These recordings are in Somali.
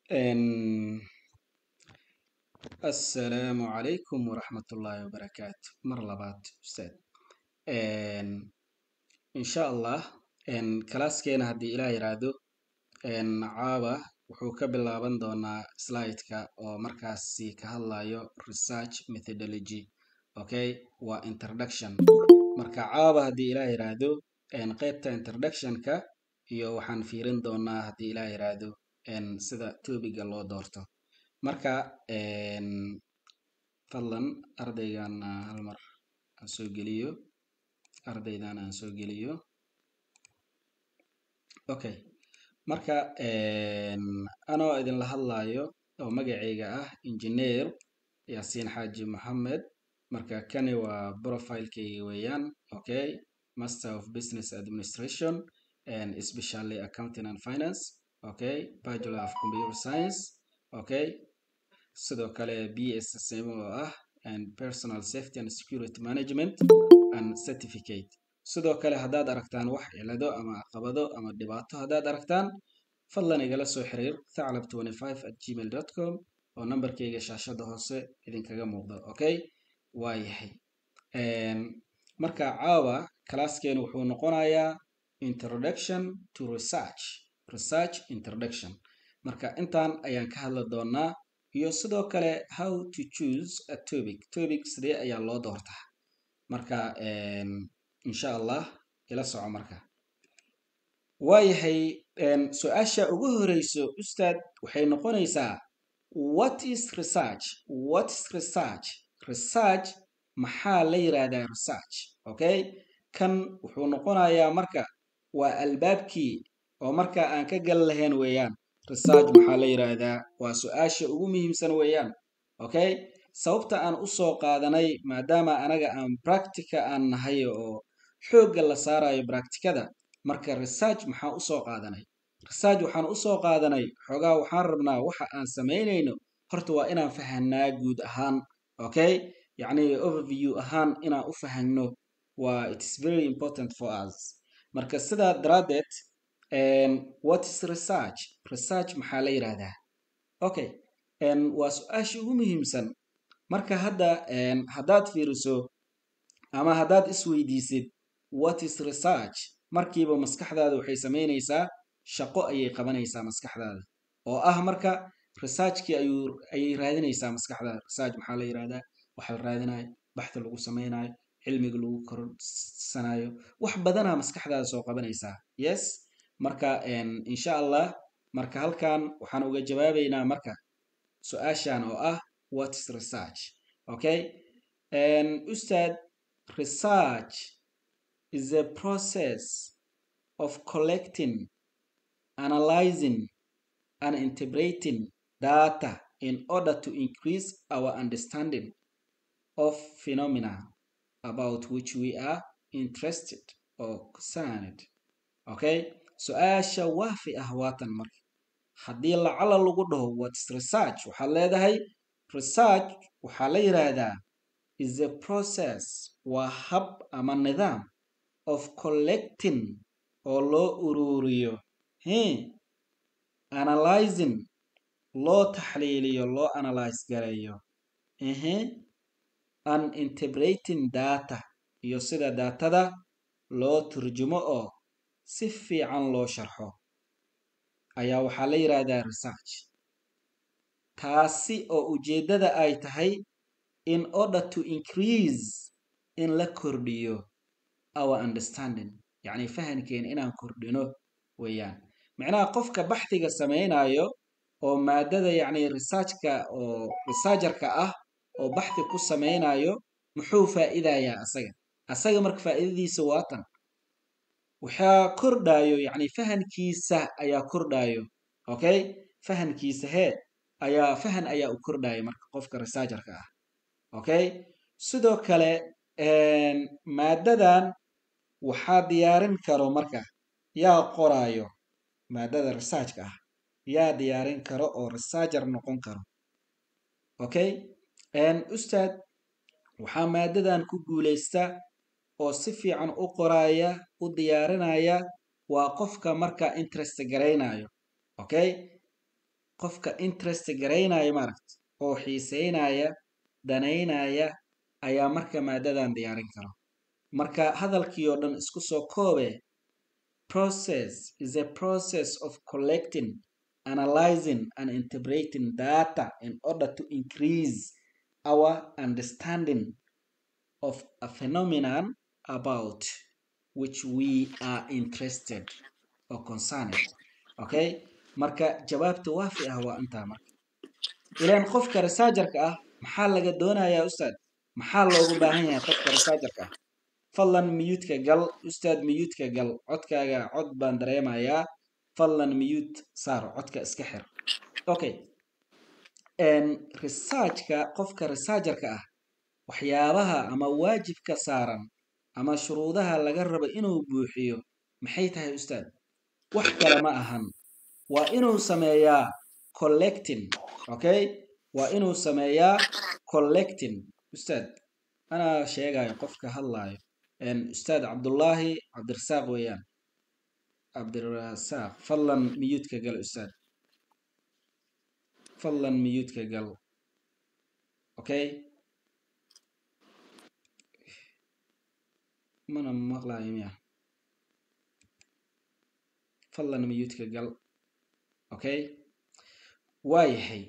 asalaamu calaykum waraxmatullaahi wabarakaatu mar labaad ustaad insha allah kalaaskeena haddii ilaa yiraahdo caaba wuxuu ka bilaaban doonaa slideka oo markaasi ka hadlayo research methodology okay waa introduction marka caaba haddii ilaa yiraahdo qeybta introductionka iyo waxaan fiirin doonaa haddii ilaa yiraahdo sida tobiga loo doorto marka fadlan ardaygan hal mar aan soo geliyo ardaydan aan soo geliyo okay marka anoo idinla hadlayo oo magacayga ah engineer yaasiin xaaji moxamed marka kani waa profilekayga weeyaan okay master of business administration and especially accounting and finance okay bachelor of computer science okay sidoo kale bssm oo ah and personal safety and security management and certificate sidoo kale haddaad aragtaan wax cilado ama caqabado ama dhibaato haddaad aragtaan fadlan igala soo xiriir thaclab at gmail com oo nambarkayga shaashada hoose idinkaga muuqdo okay waa yahay marka caawa kalaaskeenu wuxuu noqonayaa introduction to research research introduction marka intaan ayaan ka hadli doonaa iyo sidoo kale how to choose a topic topic sidee ayaa loo doortaa marka insha allah ila soco marka waayahay su-aasha ugu horeyso ustaad waxay noqonaysaa what is research what is research research maxaa la yiraahdaa research okay kan wuxuu noqonayaa marka waa albaabkii oo marka aan ka gal lahayn weeyaan research maxaa la yiraahdaa waa su-aasha ugu muhiimsan weeyaan okay sababta aan usoo qaadanay maadaama anaga aan practica aan nahay oo xoogga la saarayo practicada marka research maxaa usoo qaadanay research waxaan usoo qaadanay xoogaa waxaan rabnaa waxa aan samaynayno horta waa inaan fahanaa guud ahaan okay yacni overview ahaan inaan u fahanno waa it's very important for us marka sidaa daraaddeed what is research research maxaa la yiraahdaa okay waa su-aasha ugu muhiimsan marka hadda haddaad fiiriso ama haddaad isweydiisid what is research markiiba maskaxdaada waxay samaynaysaa shaqo ayay qabanaysaa maskaxdaada oo ah marka researchkii ayuu ayay raadinaysaa maskaxdaada research maxaa la yirahdaa waxa la raadinayo baxda lagu samaynayo cilmiga lagu korsanayo wax badanaa maskaxdaada soo qabanaysaa yes marka insha allah marka halkan waxaan uga jawaabaynaa marka su-aashan oo ah what is research okay ustaad research is a process of collecting analyzing and interpreting data in order to increase our understanding of phenomena about which we are interested or concerned okay su-aasha waafi ah waatan marka haddii lacala lagu dhaho whats research waxaad leedahay research waxaa la yiraahdaa is a process waa hab ama nidaam of collecting oo loo ururiyo he analyzing loo taxliiliyo loo analyze gareeyo ehe an interpreting data iyo sida daatada loo turjumo oo si fiican loo sharxo ayaa waxaa la yiraahdaa research taasi oo ujeeddada ay tahay in order to increase in la kordhiyo our understanding yacni fahankeena inaan kordhino weeyaan macnaha qofka baxdiga samaynayo oo maadada yacni researchka oo researcherka ah oo baxdi ku samaynayo muxuu faa'iidayaa asaga asaga marka faa'iidadiisa waatan waxaa kordhayo yacni fahankiisa ayaa kordhayo okay fahankiisa hee ayaa fahan ayaa u kordhaya marka qofka researcherka ah okay sidoo kale maadadan waxaa diyaarin karo marka yaa qoraayo maadada researchka ah yaa diyaarin karo oo researcher noqon karo okay ustaad waxaa maadadan ku guuleysta oo si fiican u qoraya u diyaarinaya waa qofka marka interest garaynayo okay qofka interest garaynaya maaragta oo xiiseynaya danaynaya ayaa marka maadadan diyaarin karo marka hadalkii oo dhan isku soo koobe process is a process of collecting analyzing and interpreting data in order to increase our understanding of a phenomenon about which we are interested or concerned okay marka jawaabta waafi ah waa intaa marka ilaan qofka researcherka ah maxaa laga doonayaa ustaad maxaa loogu baahan yahay qofka researcherka ah fadlan miyuudka gal ustaad miyuudka gal codkaaga cod baan dareemayaa fadlan miyuud saar codka iska xir okay researchka qofka researcherka ah waxyaabaha ama waajibka saaran ama shuruudaha laga rabo inuu buuxiyo maxay tahay ustaad wax kale ma ahan waa inuu sameeyaa collecting okay waa inuu sameeyaa collecting ustaad anaa sheegayo qofka hadlaayo ustaad cabdullaahi cabdirasaaq weeyaan cabdirasaaq fadlan miyuudka gal ustaad fadlan miyuudka gal okay mana maqlaayo miya fadlan miyuudka gal okay waa yahay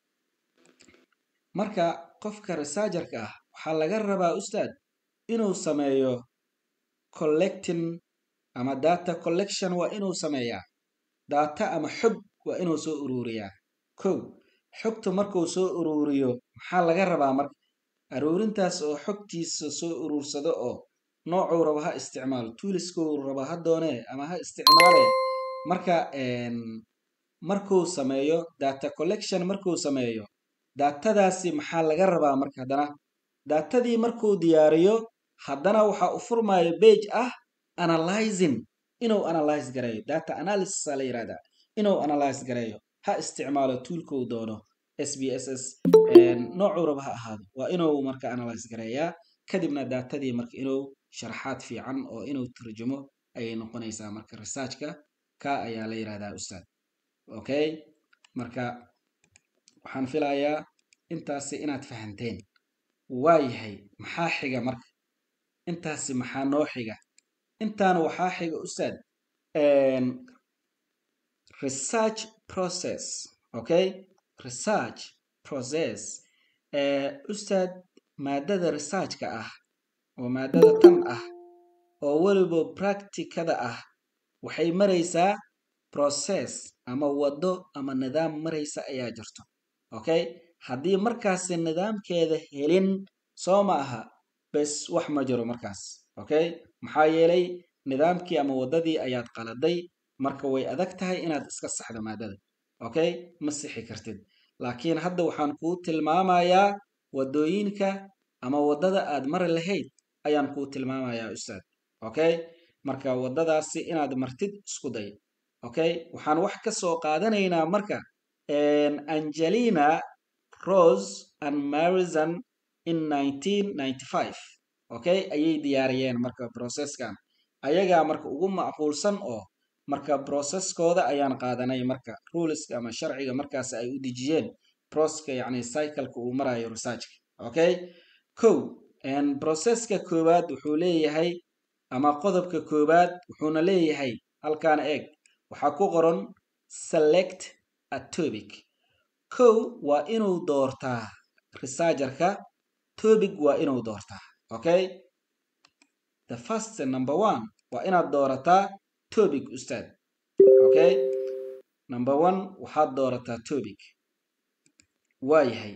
marka qofka researcherka ah waxaa laga rabaa ustaad inuu sameeyo collecting ama data collection waa inuu sameeyaa data ama xog waa inuu soo ururiyaa kow xogta markuu soo ururiyo maxaa laga rabaa marka aruurintaas oo xogtiisa soo urursado oo noocuu rabo ha isticmaalo tuuliskuu rabo ha doonee ama ha isticmaale marka markuu sameeyo data collection markuu sameeyo datadaasi maxaa laga rabaa marka haddana datadii markuu diyaariyo haddana waxaa u furmaayo bage ah analyzing inuu analyze gareeyo data analysis la yirahdaa inuu analyze gareeyo ha isticmaalo tuulkuu doono s b s s noocuu raba ha ahaado waa inuu marka analyze gareeyaa kadibna datadii marka inuu sharaxaad fiican oo inuu turjumo ayay noqonaysaa marka researchka ka ayaa la yirahdaa ustaad okay marka waxaan filayaa intaasi inaad fahanteen waa yahay maxaa xiga marka intaasi maxaa noo xiga intaan waxaa xiga ustaad research process okay research process ustaad maadada researchka ah oo maadada tan ah oo weliba practicada ah waxay maraysaa process ama waddo ama nidaam maraysa ayaa jirto okay haddii markaasi nidaamkeeda helin soo ma aha bes wax ma jiro markaas okay maxaa yeelay nidaamkii ama waddadii ayaad qaladay marka way adag tahay inaad iska saxdo maadada okay ma sixi kartid laakiin hadda waxaan kuu tilmaamayaa waddooyinka ama waddada aad mari lahayd ayaan kuu tilmaamayaa ustaad okay marka waddadaasi inaad martid isku day okay waxaan wax ka soo qaadanaynaa marka angelina rose and marizon in okay ayay diyaariyeen marka processkan ayagaa marka ugu macquulsan oo marka processkooda ayaan qaadanay marka ruleska ama sharciga markaas ay u dejiyeen proska yani cycleka uu marayo researchka okay kow processka koowaad wuxuu leeyahay ama qodobka koowaad wuxuuna leeyahay halkaan eeg waxaa ku qoran select a topic kow waa inuu doortaa researcherka topic waa inuu doortaa okay the first number one waa inaad doorataa topic ustaad okay number one waxaad doorataa topic waa yahay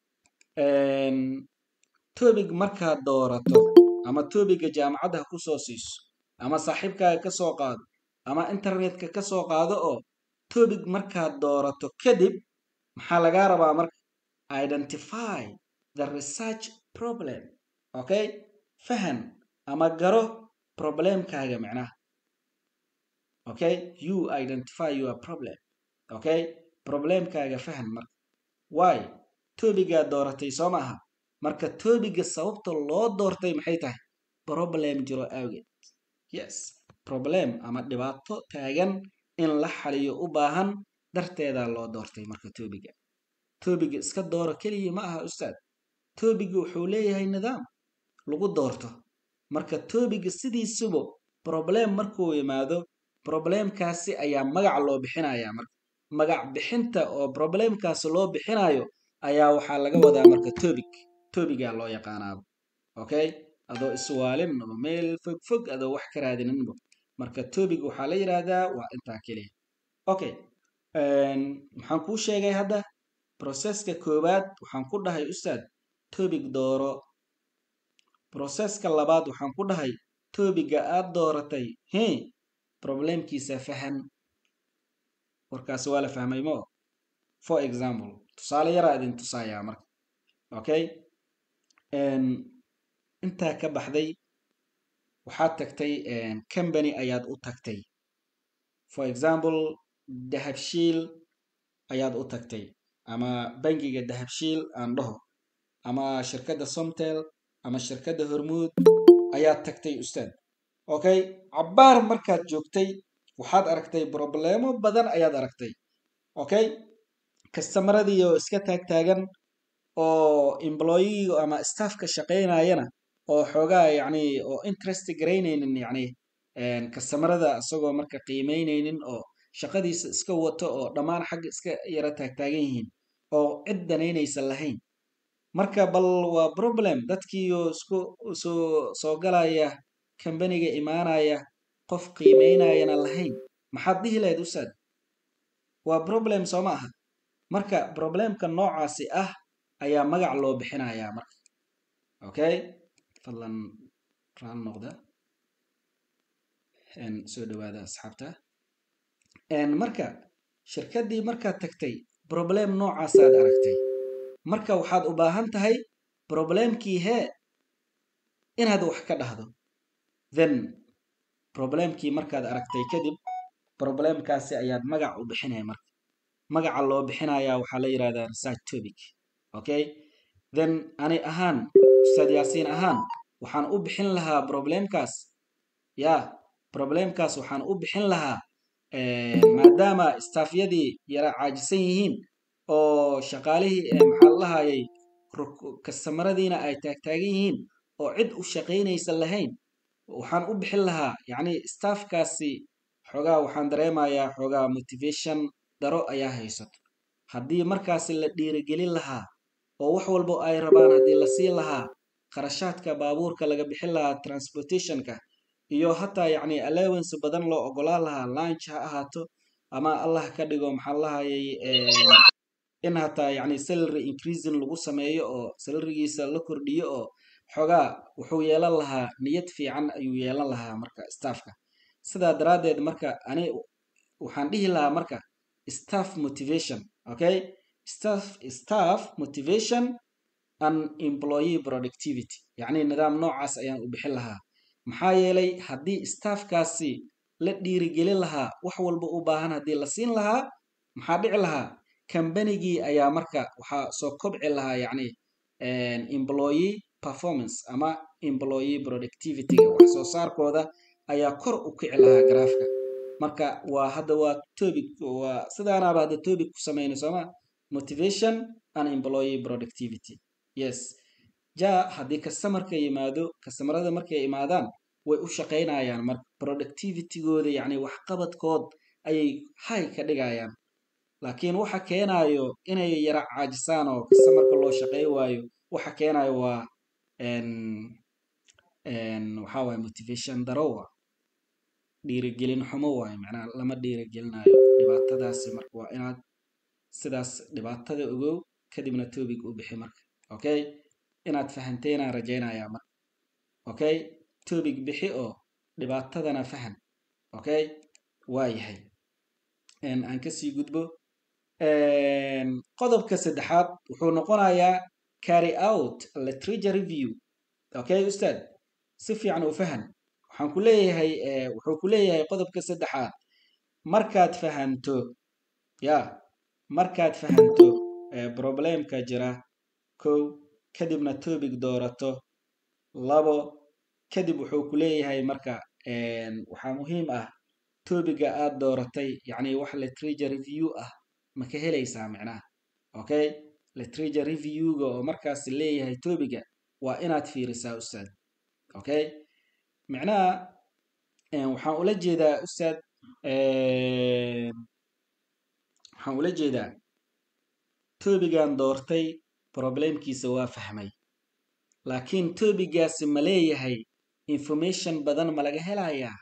topic markaad doorato ama topiga jaamacadda ha ku soo siiso ama saaxiibkaaga ka soo qaado ama internetka ka soo qaado oo topic markaad doorato kadib maxaa lagaa rabaa marka identify the research problem okay fahan ama garo problemkaaga micnaha okay you identify your problem okay problemkaaga fahan marka why tobigaad dooratay soo maaha marka tobiga sababta loo doortay maxay tahay problem jiro awgeed yes problem ama dhibaato taagan in la xaliyo u baahan darteedaa loo doortay marka tobiga tobiga iska dooro keliya ma aha ustaad tobiga wuxuu leeyahay nidaam lagu doorto marka tobiga sidiisuba problem markuu yimaado problemkaasi ayaa magac loo bixinaya marka magac bixinta oo problemkaasi loo bixinayo ayaa waxaa laga wadaa marka tobig tobigaa loo yaqaanaaba okay adoo iswaalin oo meel fog fog adoo wax ka raadininba marka tobig waxaa la yidhaahdaa waa intaa keliya okay maxaan kuu sheegay hadda processka koowaad waxaan ku dhahay ustaad tobig dooro processka labaad waxaan ku dhahay tobiga aad dooratay he problemkiisa fahan warkaasi waa la fahmay mo for example tusaale yaraa idin tusayaa marka okay intaa ka baxday waxaad tagtay company ayaad u tagtay for example dahabshiil ayaad u tagtay ama bangiga dahabshiil aan dhaho ama shirkadda somtel ama shirkadda hormuud ayaad tagtay ustaad okay cabbaar markaad joogtay waxaad aragtay problemo badan ayaad aragtay okay kastamaradiii oo iska taagtaagan oo employiga ama staffka shaqaynayana oo xoogaa yacni oo interest garaynaynin yacni kastamarada isagoo marka qiimaynaynin oo shaqadiisa iska wato oo dhammaan xagga iska yara taagtaagan yihiin oo cid danaynaysa lahayn marka bal waa problem dadkiioo isku soo soo galaya kambaniga imaanaya qof qiimaynayana lahayn maxaad dhihi lahayd ustaad waa problem soo ma aha marka problemka noocaasi ah ayaa magac loo bixinayaa marka okay fadlan raan noqda soo dhawaada asxaabta marka shirkaddii markaad tagtay problem noocaasaad aragtay marka waxaad u baahan tahay problemkii hee inaad wax ka dhahdo then problemkii markaad aragtay kadib problemkaasi ayaad magac u bixinaya marka magaca loo bixinayaa waxaa la yidhahdaa research topic okay then ani ahaan ustaad yaasiin ahaan waxaan u bixin lahaa problemkaas ya problemkaas waxaan u bixin lahaa maadaama staafyadii yara caajisan yihiin oo shaqaalihii maxaa lahayay kastamaradiina ay taagtaagan yihiin oo cid u shaqaynaysa lahayn waxaan u bixin lahaa yacni staafkaasi xoogaa waxaan dareemayaa xoogaa motivation daro ayaa haysato haddii markaasi la dhiirigelin lahaa oo wax walbo ay rabaan haddii la siin lahaa kharashaadka baabuurka laga bixin lahaa transportationka iyo hataa yacni allowance badan loo ogolaan lahaa lunch ha ahaato ama allah ka dhigo maxaa lahayay in hataa yacni salary increasing lagu sameeyo oo salarigiisa la kordhiyo oo xoogaa wuxuu yeelan lahaa niyad fiican ayuu yeelan lahaa marka staffka sidaa daraaddeed marka ani waxaan dhihi lahaa marka staff motivation okay staff staff motivation and employee productivity yacni nidaam noocaas ayaan u bixin lahaa maxaa yeelay haddii staffkaasi la dhiirigelin lahaa wax walba u baahan haddii la siin lahaa maxaa dhici lahaa kambanigii ayaa marka waxaa soo kobci lahaa yacni employee performance ama employee productivityga wax soo saarkooda ayaa kor u kici lahaa garaafka marka waa hadda waa topic waa sidaanaaba hadda topic ku samayna sooma motivation and employee productivity yes ja haddii customerka yimaado customerada markay imaadaan way u shaqaynayaan marka productivitygooda yacni waxqabadkood ayay hay ka dhigayaan laakiin waxa keenayo inay yara caajisaan oo customerka loo shaqey waayo waxa keenayo waa waxaa waye motivation darowa dhiirigelin xumo waayo macnaha lama dhiirigelinayo dhibaatadaasi marka waa inaad sidaas dhibaatada ogow kadibna topic u bixi marka okay inaad fahanteynaan rajaynayaa marka okay topic bixi oo dhibaatadana fahan okay waa yahay aan kasii gudbo qodobka saddexaad wuxuu noqonayaa carry out literature review okay ustaad si fiican u fahan waxaan ku leeyahay wuxuu ku leeyahay qodobka saddexaad markaad fahanto ya markaad fahanto problemka jira kow kadibna topic doorato labo kadib wuxuu ku leeyahay marka waxaa muhiim ah topiga aad dooratay yacni wax literature review ah ma ka helaysaa micnaha okay literature reviewga oo markaas leeyahay topiga waa inaad fiirisaa ustaad okay micnaha waxaan ula jeedaa ustaad waxaan ula jeedaa tobigan doortay problemkiisa waa fahmay laakiin tobigaasi ma leeyahay information badan ma laga helayaa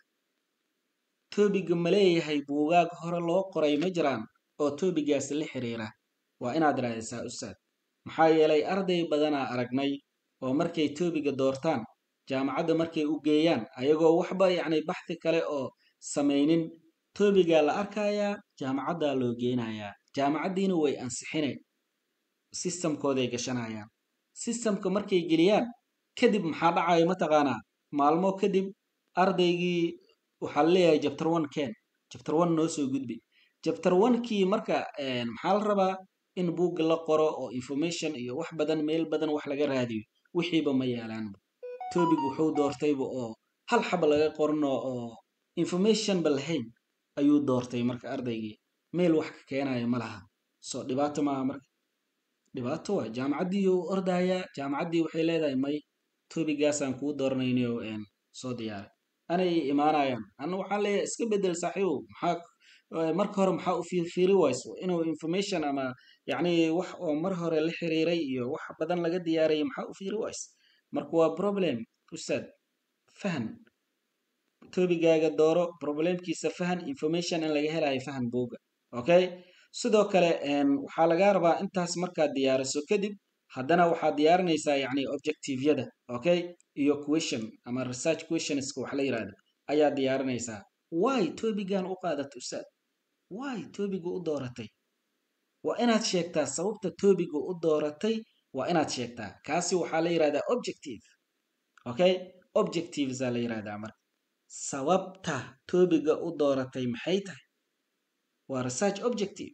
tobiga ma leeyahay buugaag hore loo qoray ma jiraan oo tobigaasi la xiriira waa inaad raadisaa ustaad maxaa yeelay arday badanaa aragnay oo markay tobiga doortaan jaamacadda markay u geeyaan ayagoo waxba yacni baxthi kale oo samaynin tobigaa la arkayaa jaamacaddaa loo geenayaa jaamacaddiina way ansixineen sistamkooday gashanayaan sistamka markay geliyaan kadib maxaa dhacayo mataqaanaa maalmo kadib ardaygii waxaa leeyahay jabtar one ken jabtar one noo soo gudbi jabtar onekii marka maxaa la rabaa in buugga la qoro oo information iyo wax badan meel badan wax laga raadiyo wixiiba ma yaalaanba tobig wuxuu doortayba oo hal xaba laga qorno oo informationba lahayn ayuu doortay marka ardaygii meel wax ka keenayo ma laha soo dhibaato maaha marka dhibaato waa jaamacaddii u ordayaa jaamacaddii waxay leedahay may tobigaasaan kuu dooranaynayo soo diyaaray anay imaanayaan anna waxaan leeyahay iska bedel saaxiibow maxaa marka hore maxaa u fiirfiiri wayso inuu information ama yacni wax oo mar hore la xiriiray iyo wax badan laga diyaariyay maxaa u fiiri wayso marka waa problem ustaad fahan tobigaaga dooro problemkiisa fahan information in laga helayo fahan buuga okay sidoo kale waxaa lagaa rabaa intaas markaad diyaariso kadib haddana waxaad diyaarinaysaa yacni objectiveyada okay iyo question ama research questionska wax la yirahdo ayaad diyaarinaysaa why tobigan u qaadat ustaad why tobiga u dooratay waa inaad sheegtaa sababta tobiga u dooratay waa inaad sheegtaa kaasi waxaa la yirahdaa objective okay objectivesa la yirahdaa marka sababta tobiga u dooratay maxay tahay waa research objective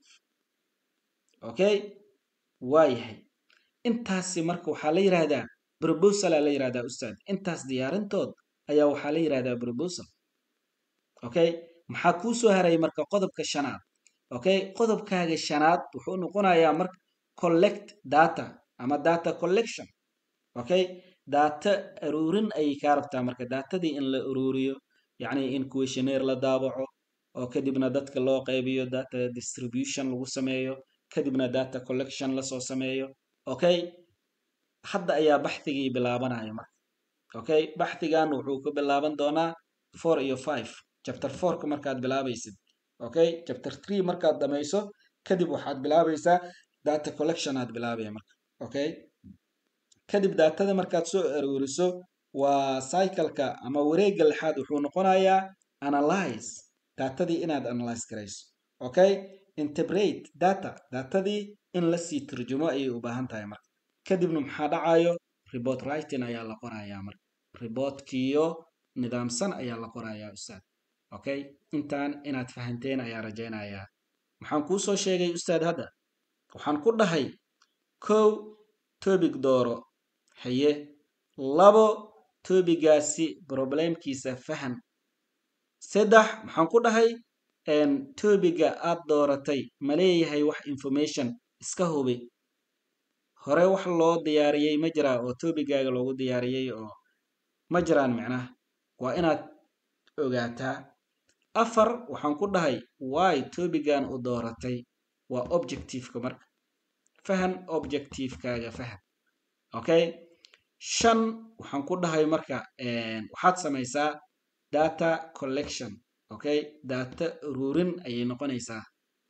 okay waa yahay intaasi marka waxaa la yirahdaa proposala la yirahdaa ustaad intaas diyaarintood ayaa waxaa la yirahdaa proposal okay maxaa kuu soo haray marka qodobka shanaad okay qodobkaaga shanaad wuxuu noqonayaa marka collect data ama data collection okay data aruurin ayay kaa rabtaa marka datadii in la aruuriyo yacni in questionnaire la daabaco oo kadibna dadka loo qaybiyo data distribution lagu sameeyo kadibna data collection lasoo sameeyo okay hadda ayaa baxthigii bilaabanaya marka okay baxthigan wuxuu ka bilaaban doonaa four iyo five chapter fourka markaad bilaabaysid okay chapter three markaad dhamayso kadib waxaad bilaabaysaa data collection aad bilaabaya marka okay kadib datada markaad soo aruuriso waa cycleka ama wareegga lixaad wuxuu noqonayaa analyze datadii inaad analyze garayso okay interbrate data datadii in lasii turjumo ayay u baahan tahay marka kadibna maxaa dhacayo report writing ayaa la qorayaa marka reportkiyo nidaamsan ayaa la qorayaa ustaad okay intaan inaad fahanteen ayaa rajaynayaa maxaan kuu soo sheegay ustaad hadda waxaan ku dhahay kow tobig dooro haye labo tobigaasi problemkiisa fahan saddex maxaan ku dhahay tobiga aad dooratay ma leeyahay wax information iska hubi hore wax loo diyaariyey ma jiraa oo tobigaaga loogu diyaariyey oo ma jiraan micnaha waa inaad ogaataa afar waxaan ku dhahay why tobigan u dooratay waa objectiveka marka fahan objectivekaaga fahan okay shan waxaan ku dhahay marka waxaad samaysaa data collection okay data ururin ayay noqonaysaa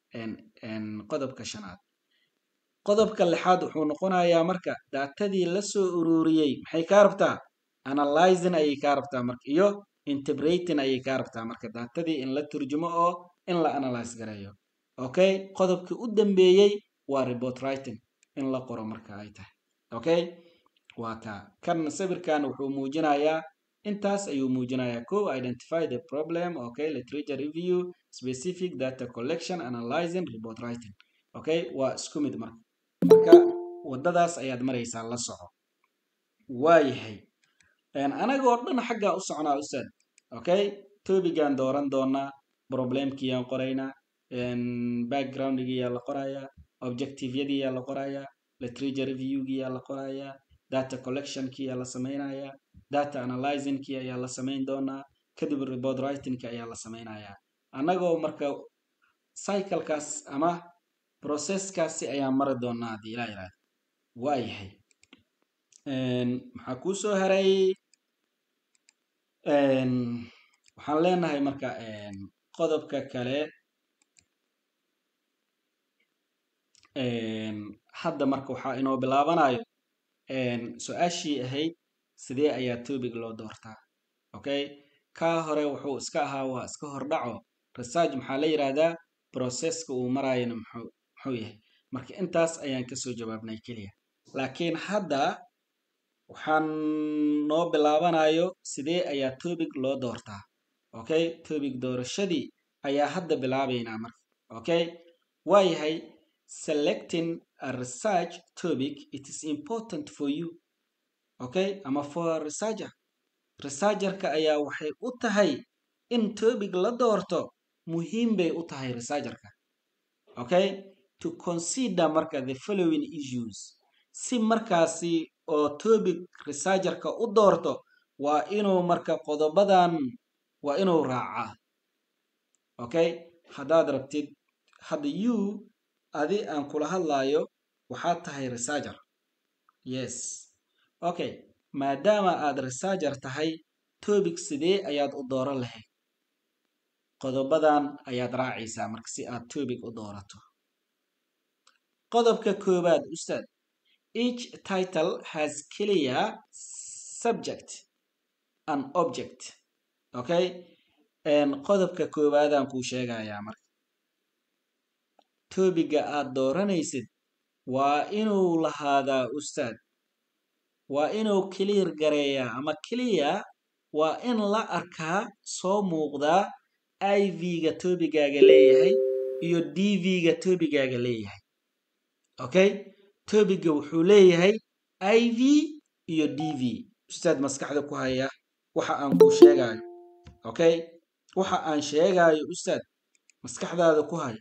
qodobka shanaad qodobka lixaad wuxuu noqonayaa marka datadii lasoo ururiyey maxay kaa rabtaa analyzing ayay kaa rabtaa marka iyo interbrating ayay kaa rabtaa marka datadii in la turjumo oo in la analyze gareeyo okay qodobkii u dambeeyey waa report writing in la qoro marka ay tahay okay waa kaa kan sawirkan wuxuu muujinayaa intaas ayuu muujinayaa co identify the problem okay literature review specific data collection analyzing report writing okay waa isku mid marka marka wadadaas ayaad maraysaa la soco waayahay anagoo dhan xaggaa u soconaa ustaad okay tobigaan dooran doonaa problemkiyaan qoraynaa backgroundgiyaa la qorayaa objectiveyadiyaa la qorayaa literature reviewgiyaa la qorayaa data collectionkiyaa la samaynayaa data analyzingki ayaa la samayn doonaa kadib report writingki ayaa la samaynayaa annagoo marka cyclekaas ama processkaasi ayaan mari doonaa haddii ilaa yiraahdo waa yahay maxaa kuu soo haray waxaan leenahay marka qodobka kale hadda marka waxaa inoo bilaabanayo su-aashii ahayd sidee ayaa topic loo doortaa okay kaa hore wuxuu iska ahaa waa iska hordhaco research maxaa la yidhaahdaa processka uu maraayana muxuu muxuu yahay marka intaas ayaan kasoo jawaabnay keliya laakiin hadda waxaan noo bilaabanayo sidee ayaa topic loo doortaa okay topic doorashadii ayaa hadda bilaabaynaa marka okay waa yahay selecting a research topic it is important for you okay ama for a researcher researcherka ayaa waxay u tahay in topic la doorto muhiim bay u tahay researcherka okay to consider marka the following issues si markaasi oo topic researcherka u doorto waa inuu marka qodobadan waa inuu raacaa okay haddaad rabtid hadda you adi aan kula hadlayo waxaad tahay researcher yes okay maadaama aad researcher tahay topic sidee ayaad u dooran lahayd qodobadan ayaad raacaysaa marka si aad topic u doorato qodobka koowaad ustaad each title has clear subject and object okay qodobka koowaadaan kuu sheegayaa marka tobiga aad dooranaysid waa inuu lahaadaa ustaad waa inuu clear gareeyaa ama clear waa in la arkaa soo muuqdaa iv-ga tobigaaga leeyahay iyo dv-ga tobigaaga leeyahay okay tobiga wuxuu leeyahay iv iyo dv ustaad maskaxda ku haya waxa aan kuu sheegaayo okay waxa aan sheegaayo ustaad maskaxdaada ku haya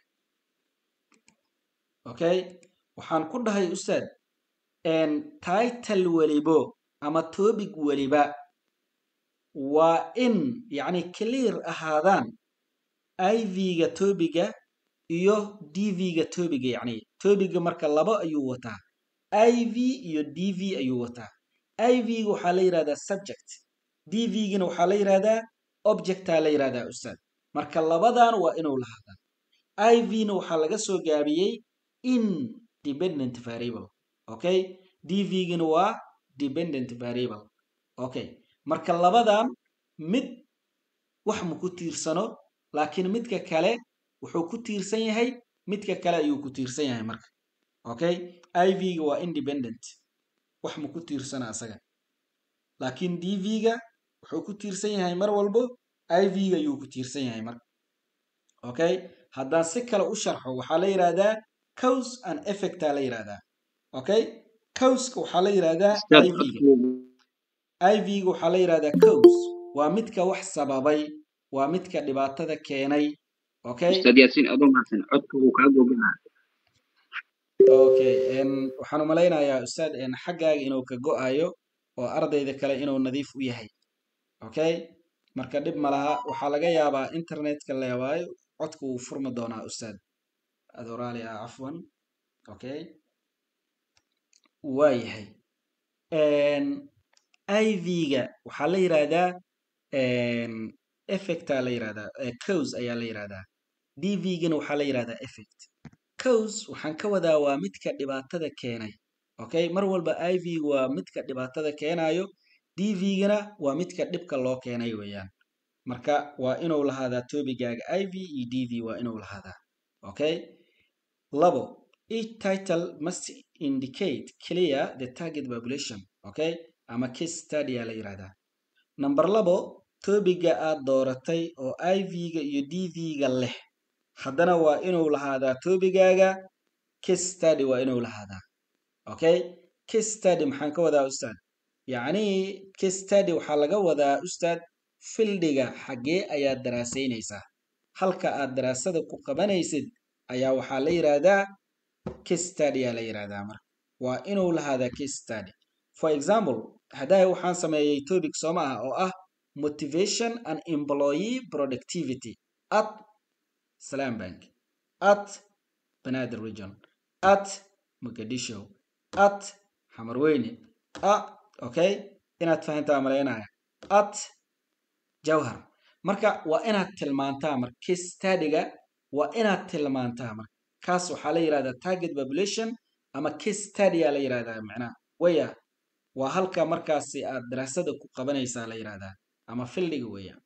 okay waxaan ku dhahay ustaad title welibo ama topic weliba waa in yacni clear ahaadaan iv-ga tobiga iyo dv-ga tobiga yacni tobiga marka laba ayuu wataa iv iyo dv ayuu wataa iv-ga waxaa la yidhahdaa subject dv-gina waxaa la yidhahdaa objectaa la yidhahdaa ustaad marka labadan waa inuu lahaadaa iv-na waxaa laga soo gaabiyey independent variable okay dv-gina waa dependent variable okay marka labadan mid wax ma ku tiirsano laakiin midka kale wuxuu ku tiirsan yahay midka kale ayuu ku tiirsan yahay marka okay iv-ga waa independent wax ma ku tiirsana asaga laakiin dv-ga wuxuu ku tiirsan yahay mar walbo iv-ga ayuu ku tiirsan yahay marka okay haddaan si kale u sharxo waxaa la yidhahdaa cause and effecta la yidhahdaa okay causka waxaa la yidhahdaa iv-ga iv-ga waxaa la yidhahdaa cause waa midka wax sababay waa midka dhibaatada keenay okay ustaad yaasiin adoo mahadsan codka wuu kaa googanaha okay waxaan u malaynayaa ustaad xaggaaga inuu ka go-ayo oo ardayda kale inuu nadiif u yahay okay marka dhib ma laha waxaa laga yaabaa internetka leewaayo codka wuu furmi doonaa ustaad adoraali ah cafwan okay waa yahay iv-ga waxaa la yidhaahdaa effecta la yidhahdaa cause ayaa la yidhahdaa dv-gana waxaa la yidhahdaa effect cause waxaan ka wadaa waa midka dhibaatada keenay okay mar walba iv waa midka dhibaatada keenayo dv-gana waa midka dhibka loo keenay weeyaan marka waa inuu lahaadaa tobigaaga iv iyo dv waa inuu lahaadaa okay labo each title must indicate clear the target population okay ama case study aa la yidhahdaa number labo tobiga aad dooratay oo iv-ga iyo dv-ga leh haddana waa inuu lahaadaa tobigaaga case study waa inuu lahaadaa okay case study maxaan ka wadaa ustaad yacni case study waxaa laga wadaa ustaad fildiga xaggee ayaad daraasaynaysaa halka aad daraasada ku qabanaysid ayaa waxaa la yidhaahdaa case study aa la yidhaahdaa marka waa inuu lahaadaa case study for example haddaa waxaan sameeyey topic sooma ah oo ah motivation and employee productivity at salam bank at banaadir region at muqdisho at xamarweyne a okay inaad fahantaa malaynaya at jawhar marka waa inaad tilmaantaa marka case studyga waa inaad tilmaantaa marka kaas waxaa la yidhahdaa target population ama case study aa la yidhahdaa macnaha waya waa halka markaasi aad daraasada ku qabanaysaa la yidhahdaa ama fildiga weeyaan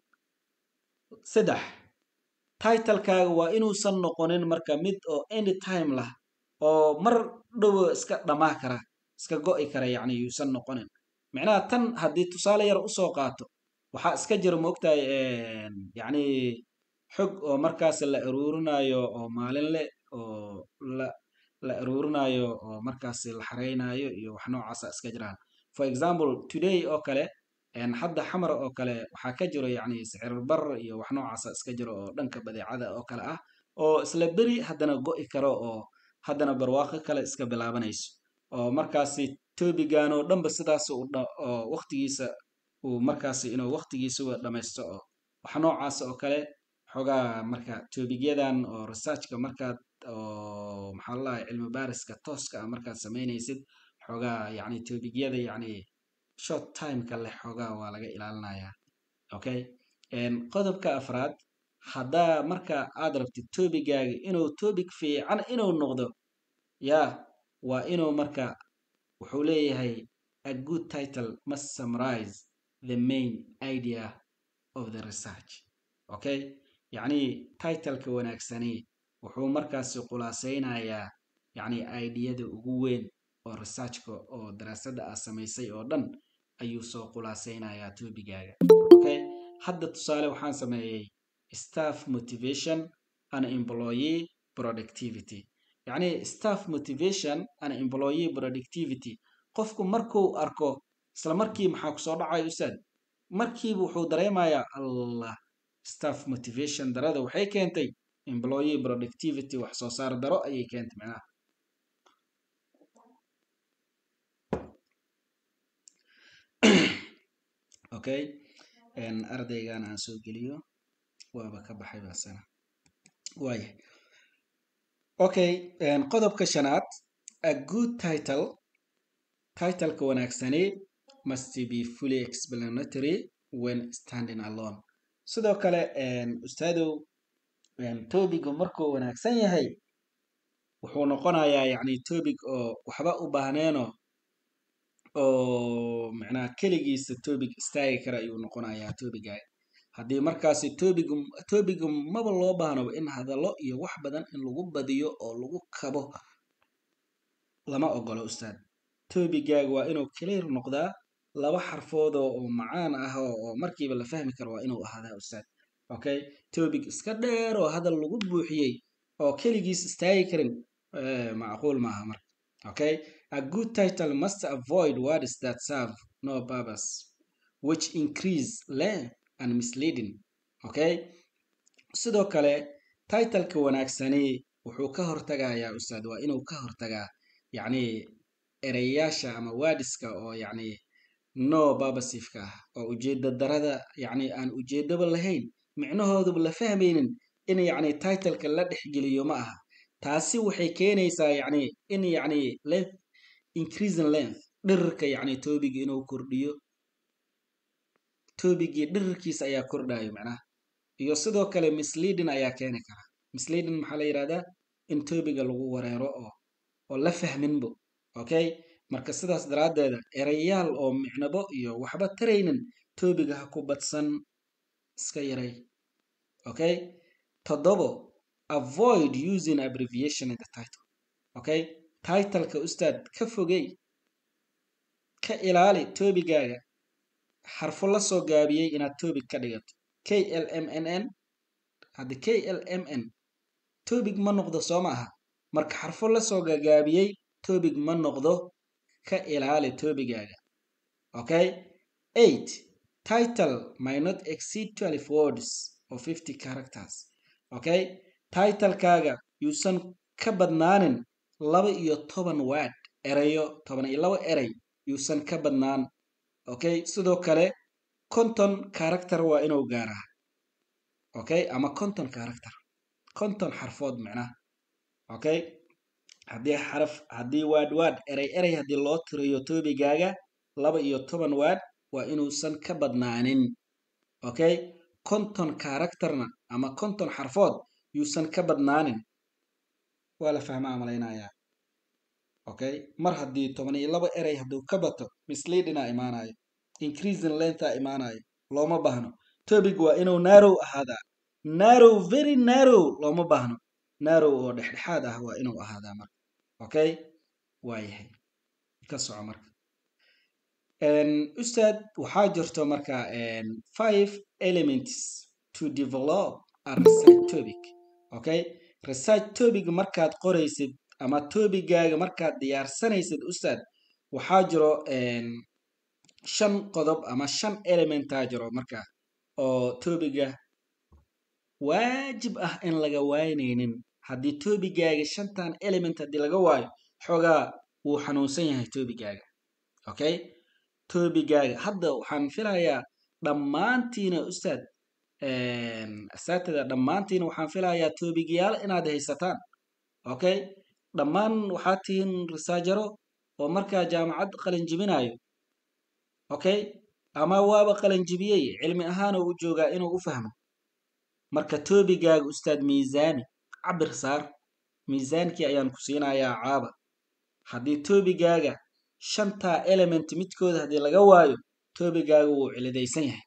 saddex titlekaaga waa inuusan noqonin marka mid oo any time lah oo mar dhowo iska dhamaa kara iska go'i kara yacni yuusan noqonin micnaha tan haddii tusaale yar usoo qaato waxaa iska jira moogtahay yacni xog oo markaas la aruurinayo oo maalinle oo la la aruurinayo oo markaas la xareynayo iyo wax noocaasa iska jiraan for example today oo kale hadda xamar oo kale waxaa ka jiro yacni sicir bar iyo wax noocaasa iska jiro oo dhanka badeecada oo kale ah oo isla beri haddana go'i karo oo haddana barwaaqo kale iska bilaabanayso oo markaasi tobigan oo dhanba sidaas oo waqtigiisa uu markaasi inuu waqtigiisuba dhamaysto oo wax noocaas oo kale xoogaa marka tobigyadan oo researchka markaad oo maxaa lalahay cilmi baariska tooska ah markaad samaynaysid xoogaa yacni tobigyada yacni short timeka leh xoogaa waa laga ilaalinayaa okay qodobka afraad haddaa marka aad rabtid tobigaaga inuu topic fiican inuu noqdo yaa waa inuu marka wuxuu leeyahay a good title must summarize the main idea of the research okay yacni titleka wanaagsani wuxuu markaasi khulaasaynayaa yacni ideyada ugu weyn oo researchka oo daraasada aad samaysay oo dhan ayuu soo khulaasaynayaa tobigaaga okay hadda tusaale waxaan sameeyey staff motivation and employee productivity yacni staff motivation and employee productivity qofku markuu arko isla markii maxaa kusoo dhacaya ustaad markiiba wuxuu dareemayaa allah staff motivation darada waxay keentay employee productivity wax soo saar daro ayay keentay macnaha okay ardaygan aan soo geliyo waaba ka baxay baasana waaya okay qodobka shanaad a good title titleka wanaagsani must be fully explanatory when standing alone sidoo kale ustaadow tobigu markuu wanaagsan yahay wuxuu noqonayaa yacni tobig oo waxba u baahneeno oo macnaha keligiisa tobig istaagi kara ayuu noqonayaa tobigaga haddii markaasi tobigu tobigu maba loo baahnaba in hadallo iyo wax badan in lagu badiyo oo lagu kabo lama ogolo ustaad tobigaaga waa inuu clear noqdaa laba xarfoodoo oo macaan ah oo markiiba la fahmi karo waa inuu ahaadaa ustaad okay tobig iska dheer oo hadal lagu buuxiyey oo keligiis istaagi karin macquul maaha marka okay a good title must avoid words that serve no purpose which increase length and misleading okay sidoo kale titleka wanaagsani wuxuu ka hortagayaa ustaad waa inuu ka hortagaa yacni ereyaasha ama wadiska oo yacni no babasifka ah oo ujeeda darada yacni aan ujeedaba lahayn micnahooduba la fahmaynin in yacni titleka la dhexgeliyo ma aha taasi waxay keenaysaa yacni in yacni length increasing length dhirirka yacni tobigi inuu kordhiyo tobigii dhirirkiisa ayaa kordhayo macnaha iyo sidoo kale misleading ayaa keeni kara misleading maxaa la yidhahdaa in tobiga lagu wareero oo oo la fahminbo okay marka sidaas daraaddeeda erayaal oo micnabo iyo waxba taraynin tobiga ha ku badsan iska yaray okay toddobo avoid using abbreviation in the title okay titleka ustaad ka fogey ka ilaali tobigaaga xarfo la soo gaabiyey inaad tobig ka dhigato k l m n n hadda k l m n tobig ma noqdo soo ma aha marka xarfo la soo gagaabiyey tobig ma noqdo ka ilaali tobigaaga okay eight title may not exceed twelve words or fifty characters okay titlekaaga yuusan ka badnaanin laba iyo toban word erayo toban iyo laba erey yuusan ka badnaan okay sidoo kale conton character waa inuu gaaraa okay ama conton character conton xarfood micnaha okay haddii xaraf haddii word word erey erey haddii loo tiriyo toobigaaga laba iyo toban word waa inuusan ka badnaanin okay conton characterna ama conton xarfood yuusan ka badnaanin waa la fahmaa malaynayaa okay mar haddii toban iyo laba erey hadduu ka bato misleadinga imaanayo increasing lengtha imaanayo looma baahno topic waa inuu narrow ahaadaa narrow very narrow looma baahno narrow oo dhexdhexaad ah waa inuu ahaadaa marka okay waa yahay ka soco marka ustaad waxaa jirto marka five elements to develop a research topic okay research topic markaad qoraysid ama tobigaaga markaad diyaarsanaysid ustaad waxaa jiro shan qodob ama shan elementaa jiro marka oo tobiga waajib ah in laga waynaynin haddii tobigaaga shantan element haddii laga waayo xoogaa wuu xanuunsan yahay tobigaaga okay tobigaaga hadda waxaan filayaa dhammaantiina ustaad asaatida dhammaantiina waxaan filayaa tobigayaal inaad haysataan okay dhammaan waxaa tihiin risaajaro oo markaa jaamacad qalinjibinayo okay ama waaba qalinjibiyey cilmi ahaanoo u joogaa inuu u fahmo marka tobigaaga ustaad miisaani cabir saar miisaankii ayaan ku siinayaa caaba haddii tobigaaga shantaa element midkooda haddii laga waayo tobigaaga wuu cilidaysan yahay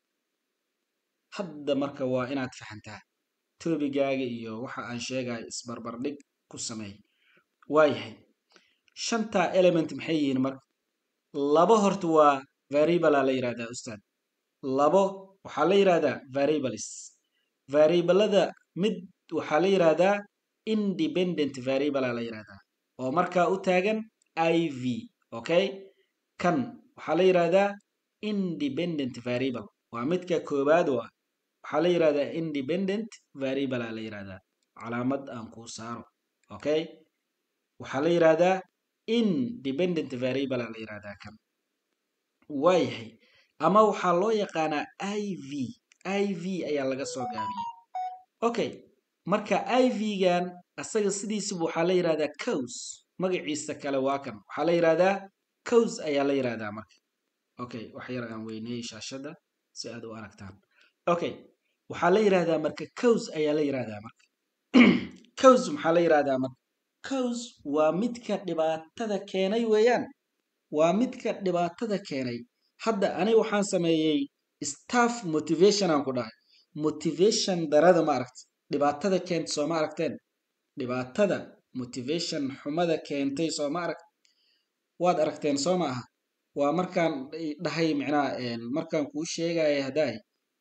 hadda marka waa inaad fahantaa tobigaaga iyo waxa aan sheegayo isbarbardhig ku sameey waayahay shantaa element maxay yihiin marka labo horta waa variablea la yidhahdaa ustaad labo waxaa la yidhahdaa variables variablada mid waxaa la yidhahdaa independent variablea la yidhahdaa oo markaa u taagan i v okay kan waxaa la yidhahdaa independent variable waa midka koobaad u ah waxaa la yidhahdaa independent variablea la yidhahdaa calaamad aan kuu saaro okay waxaa la yidhahdaa independent variablea la yidhahdaa kan waayahay ama waxaa loo yaqaanaa i v i v ayaa laga soo gaabiyey okay marka i v-gan asaga sidiisaba waxaa la yidhahdaa cows magaciisa kale waa kan waxaa la yidhahdaa cows ayaa la yidhahdaa marka okay wax yar aan weyneeyey shaashadda si aad u aragtaan okay waxaa la yidhahdaa marka cows ayaa la yidhahdaa marka cows maxaa la yidhahdaa marka cows waa midka dhibaatada keenay weeyaan waa midka dhibaatada keenay hadda aniga waxaan sameeyey staff motivation aan ku dhahay motivation darada ma aragta dhibaatada keenta soo ma aragteen dhibaatada motivation xumada keentay soo ma aragt waad aragteen soo ma aha waa markaan dhahay micnaha markaan kuu sheegaya haddaay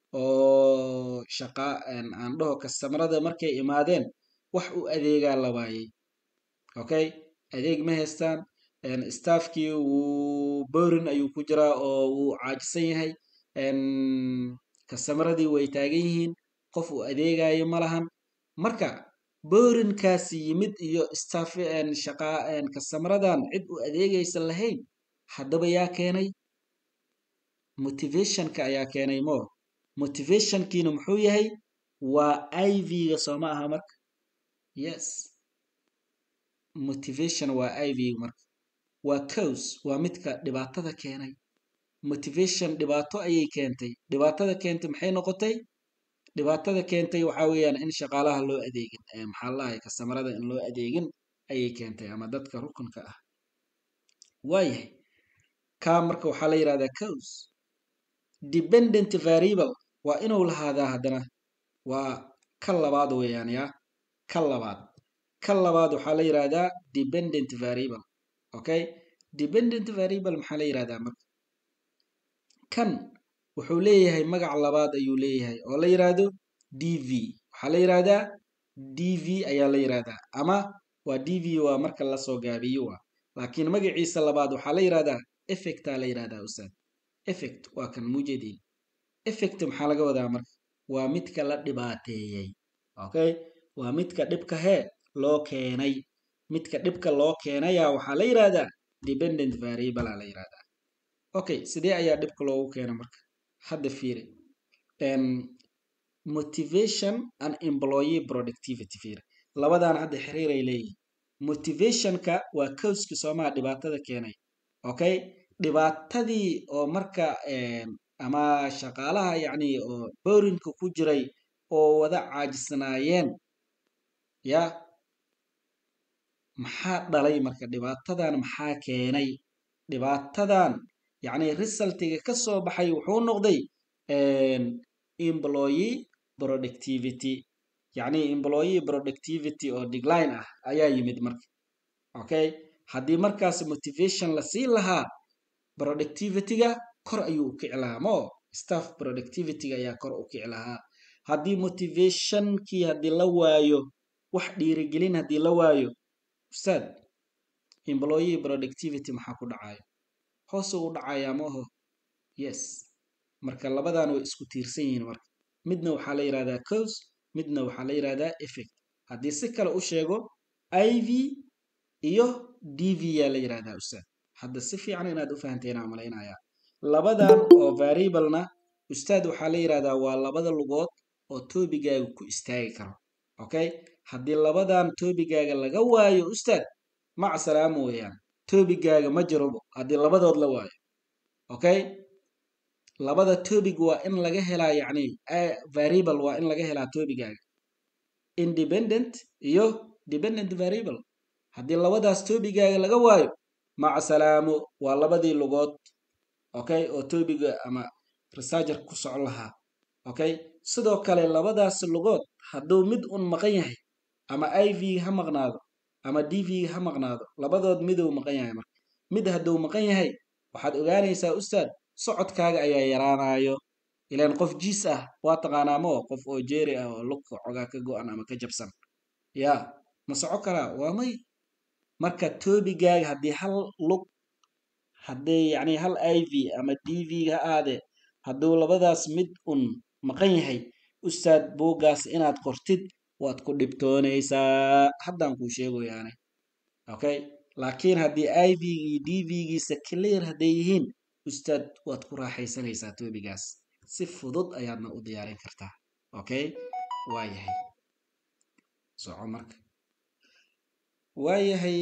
oo shaqa aan dhaho kastamarada markay imaadeen wax u adeegaa la waayey okay adeeg ma haystaan staffkii wuu borin ayuu ku jiraa oo wuu caajisan yahay kastamaradii way taagan yihiin qof uu adeegayo ma lahan marka borinkaasi yimid iyo staff shaqa kastamaradan cid u adeegaysa lahayn haddaba yaa keenay motivationka ayaa keenay mo motivationkiina muxuu yahay waa i v-ga sooma aha marka yes motivation waa i v marka waa cows waa midka dhibaatada keenay motivation dhibaato ayay keentay dhibaatada keentay maxay noqotay dhibaatada keentay waxaa weeyaan in shaqaalaha loo adeegin maxaa lahay kastamarada in loo adeegin ayay keentay ama dadka rukunka ah waayahay kaa marka waxaa la yidhahdaa cows dependent variable waa inuu lahaadaa haddana waa ka labaad weeyaan yaa ka labaad ka labaad waxaa la yidhahdaa dependent variable okay dependent variable maxaa la yidhahdaa marka kan wuxuu leeyahay magac labaad ayuu leeyahay oo la yidhaahdo d v waxaa la yidhahdaa d v ayaa la yidhahdaa ama waa d v waa marka lasoo gaabiyo wa laakiin magaciisa labaad waxaa la yidhahdaa effectaa la yidhahdaa ustaad effect waa kan mujadiin effect maxaa laga wadaa marka waa midka la dhibaateeyey okay waa midka dhibka hee loo keenay midka dhibka loo keenaya waxaa la yidhahdaa dependent variable aa la yidhahdaa okay sidee ayaa dhibka loogu keena marka hadda fiiri motivation and employee productivity fiiri labadan hadda xiriir ay leeyihin motivationka waa causka soomaha dhibaatada keenay okay dhibaatadii oo marka ama shaqaalaha yacni oo boorinka ku jiray oo wada caajisnaayeen ya maxaa dhalay marka dhibaatadan maxaa keenay dhibaatadan yacni resultiga ka soo baxay wuxuu noqday employee productivity yacni employee productivity oo decline ah ayaa yimid marka okay haddii markaas motivation la siin lahaa productivityga kor ayuu u kici lahaa mo staff productivityga ayaa kor u kici lahaa haddii motivationkii haddii la waayo wax dhiirigelin haddii la waayo ustaad employee productivity maxaa ku dhacayo hoose u dhacayaa maaho yes marka labadan way isku tiirsan yihiin marka midna waxaa la yidhahdaa cause midna waxaa la yidhahdaa effect haddii si kale u sheego iv iyo dv yaa la yidhahdaa ustaad hadda si fiican inaad u fahanteena malaynayaa labadan oo variablena ustaad waxaa la yidhahdaa waa labada lugood oo toobigaaga ku istaagi karo okay haddii labadan toobigaaga laga waayo ustaad mac salaamo weeyaan toobigaaga ma jirobo haddii labadood la waayo okay labada toobig waa in laga helaa yacni variable waa in laga helaa toobigaaga independent iyo dependent variable haddii labadaas toobigaaga laga waayo maca salaamo waa labadii lugood okay oo toobiga ama researcher ku socon lahaa okay sidoo kale labadaas lugood hadduu mid un maqan yahay ama iv ha maqnaado ama dv ha maqnaado labadood miduu maqan yahay marka mid hadduu maqan yahay waxaad ogaanaysaa ustaad socodkaaga ayaa yaraanayo ilaan qof jiis ah waa taqaanaa moo qof oo jeeri ah oo lugka xogaa ka go-an ama ka jabsan ya ma soco karaa waa may marka toobigaaga haddii hal lug haddii yacni hal iv ama dv ha aade hadduu labadaas mid un maqan yahay ustaad buuggaas inaad qortid waad ku dhibtoonaysaa haddaan kuu sheegoyaane okay laakiin haddii ivgii dvgiisa clear hadday yihiin ustaad waad ku raaxaysanaysaa toobigaas si fudud ayaadna u diyaarin kartaa okay waa yahay soco marka waayahay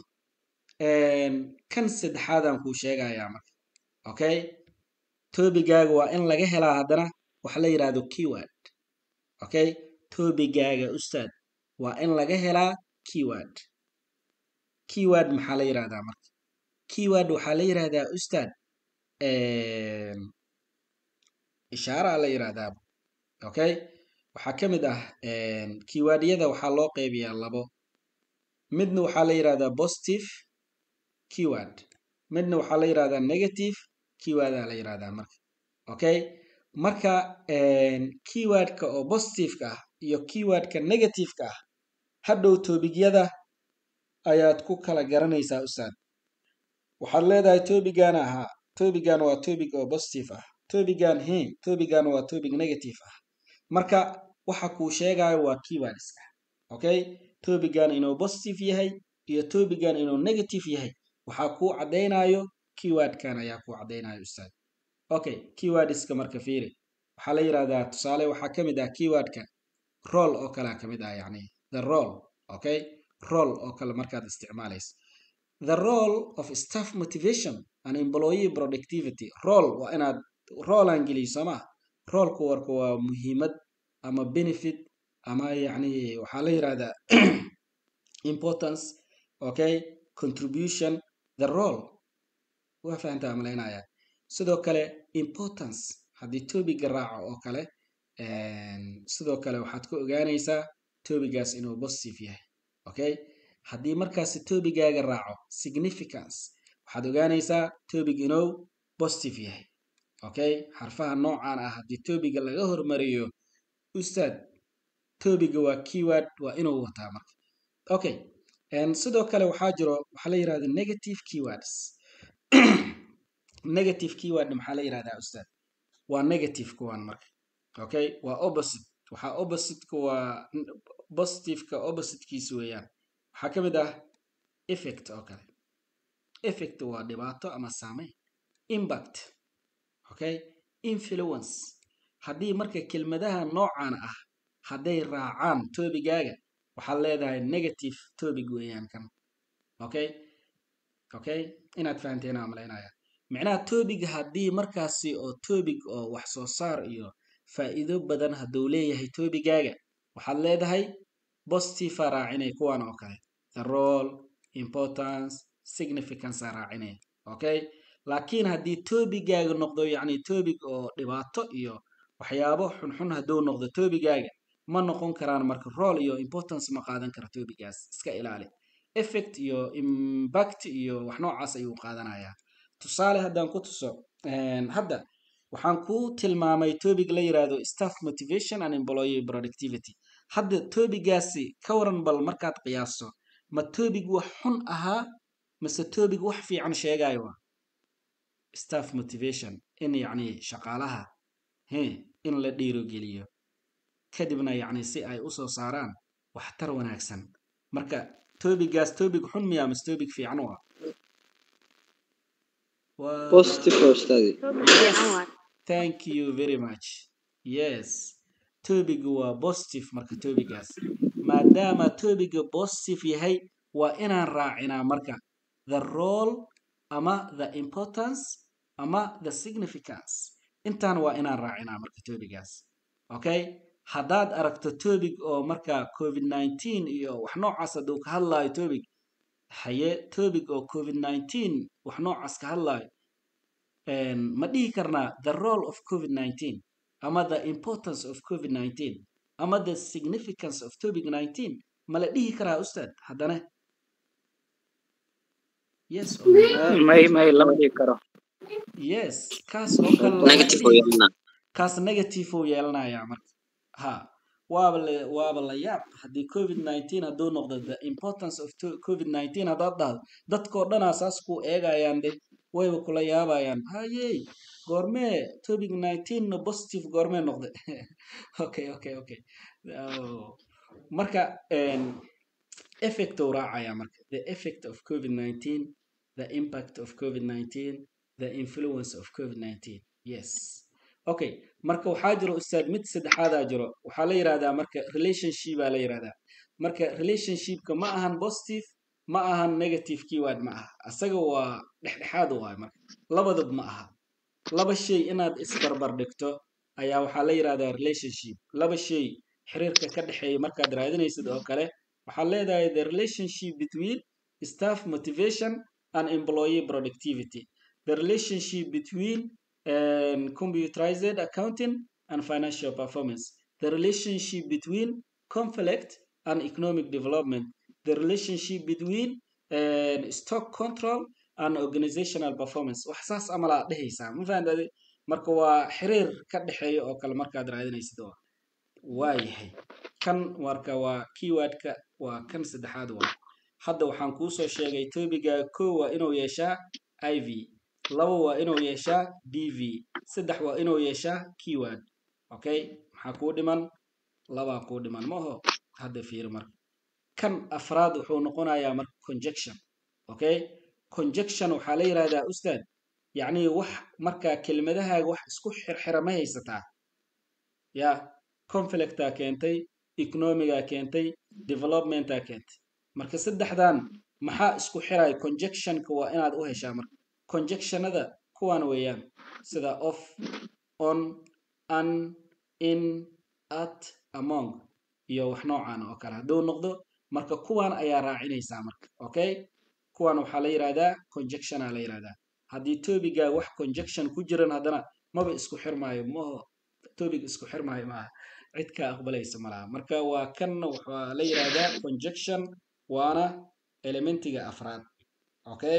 kan saddexaadaan kuu sheegayaa marka okay toobigaaga waa in laga helaa haddana waxa la yidhahdo keyword okay toobigaaga ustaad waa in laga helaa keyword keyword maxaa la yidhahdaa marka keyword waxaa la yidhahdaa ustaad ishaaraa la yidhahdaa okay waxaa ka mid ah keywordyada waxaa loo qeybiyaa labo midna waxaa la yidhahdaa positive keyword midna waxaa la yidhahdaa negative keywordaa la yidhahdaa marka okay marka keywordka oo positiveka ah iyo keywordka negativeka ah hadhow toobigyada ayaad ku kala garanaysaa ustaad waxaad leedahay toobigana ahaa tobigan waa tobig oo positive ah tobigan he tobigan waa tobig negative ah marka waxa kuu sheegayo waa keywordska okay tobigan inuu positive yahay iyo tobigan inuu negative yahay waxaa kuu caddaynayo keywordkan ayaa kuu caddaynayo ustaad okay keywordska marka fiiri waxaa la yidhahdaa tusaale waxaa ka mid ah keywordka roll oo kalea ka mid ah yacni the roll okay roll oo kale markaad isticmaalaysa the role of staff motivation and employee productivity role waa inaad roolan geliyo sooma roolku warka waa muhiimad ama benefit ama yacni waxaa la yidhahdaa importance okay contribution the role waa fahantaa malaynaya sidoo kale importance haddii tobiga raaco oo kale sidoo kale waxaad ku ogaanaysaa tobigaas inuu positive yahay okay haddii markaasi tobigaaga raaco significance waxaad ogaanaysaa tobig inuu positive yahay okay xarfaha noocan ah haddii tobiga laga hormariyo ustaad tobiga waa keyword waa inuu wataa marka okay sidoo kale waxaa jiro waxaa la yidhahda negative keywords negative keyword maxaa la yidhahdaa ustaad waa negative kuwan marka okay waa opposite waxaa oppositeka waa positiveka oppositekiisa weeyaan waxaa ka mid ah effect oo kale effect waa dhibaato ama saameyn impact okay influence haddii marka kelmadaha noocan ah hadday raacaan tobigaaga waxaad leedahay negative tobig weeyaan kan okay okay inaad fahanteen aan malaynaya micnaha tobiga haddii markaasi oo tobig oo wax soo saar iyo faa'iido badan hadduu leeyahay tobigaaga waxaad leedahay positive aa raacinay kuwan oo kale the role importance significance aa raacinay okay laakiin haddii tobigaaga noqdo yacni tobig oo dhibaato iyo waxyaabo xunxun hadduu noqdo tobigaaga ma noqon karaan marka role iyo importance ma qaadan kara tobigaas iska ilaali effect iyo impact iyo wax noocaas ayuu qaadanayaa tusaale haddaan ku tuso hadda waxaan ku tilmaamay tobig la yiraahdo staff motivation and employee productivity hadda tobigaasi ka waran bal markaad qiyaaso ma tobig wax xun ahaa mase tobig wax fiican sheegayo staff motivation in yacni shaqaalaha he in la dhiirogeliyo kadibna yacni si ay usoo saaraan waxtar wanaagsan marka tobigaas tobig xun miya mase tobig fiican u ah thank you very much yes tobigu waa positive marka tobigaas maadaama tobiga positive yahay waa inaan raacinaa marka the role ama the importance ama the significance intaan waa inaan raacinaa marka tobigaas okay haddaad aragto tobig oo marka covid nineteen iyo wax noocaas hadduu ka hadlaayo tobig haye tobig oo covid nineteen wax noocaas ka hadlaayo ma dhihi karnaa the role of covid nineteen ama the importance of covid nineteen ama the significance of covid nineteen ma la dhihi karaa ustaad haddana yes may may lama dhigi karo yes kaas oo kale kaas negative uu yeelanayaa marka ha waaba la waaba la yaab haddii covid nineteen hadduu noqdo the importance of covid nineteen haddaad dhahdo dadkoo dhanaa saas ku eegayaan de wayba kula yaabayaan hayey goormee topic nineteen positive goormee noqde okay okay okay marka effect uu raacaya marka the effect of covid nineteen the impact of covid nineteen the influence of covid nineteen yes okay marka waxaa jiro ustaad mid saddexaadaa jiro waxaa la yirahdaa marka relationship baa la yirahdaa marka relationshipka ma ahan positive ma ahan negative keyword ma aha asaga waa dhexdhexaad waay marka labadab ma aha laba shay inaad isbarbar dhigto ayaa waxaa la yirahdaa relationship laba shay xiriirka ka dhexeeya markaad raadinaysid oo kale waxaad leedahay the relationship between staff motivation and employee productivity the relationship between um, computerized accounting and financial performance the relationship between conflict and economic development the relationship between uh, stock control and organizational performance wax saas amalaa dhehaysaa ma fahantaade marka waa xiriir ka dhexeeya oo kale markaad raadinaysid oo waa yahay kan marka waa keywordka waa kan saddexaad waa hadda waxaan kuu soo sheegay tobiga kow waa inuu yeeshaa i v laba waa inuu yeeshaa d v saddex waa inuu yeeshaa keyword okay maxaa kuu dhiman labaa kuu dhiman maho hadda fiiri marka kan afraad wuxuu noqonayaa marka conjection okay conjection waxaa la yirahdaa ustaad yacni wax marka kelmadahaaga wax isku xirxira ma haysataa ya conflictaa keentay economigaa keentay developmentaa keentay marka saddexdan maxaa isku xiraya conjectionka waa inaad u heshaa marka conjectionada kuwan weeyaan sida of on an in at among iyo wax noocan oo kale hadduu noqdo marka kuwan ayaa raacinaysaa marka okay kuwan waxaa la yirahdaa conjectiona la yirahdaa haddii tobiga wax conjection ku jiran haddana maba isku xirmaayo maho tobig isku xirmaayo maaha cid ka aqbalaysa malaha marka waa kanna waxaa la yirahdaa conjection waana elementiga afraad okay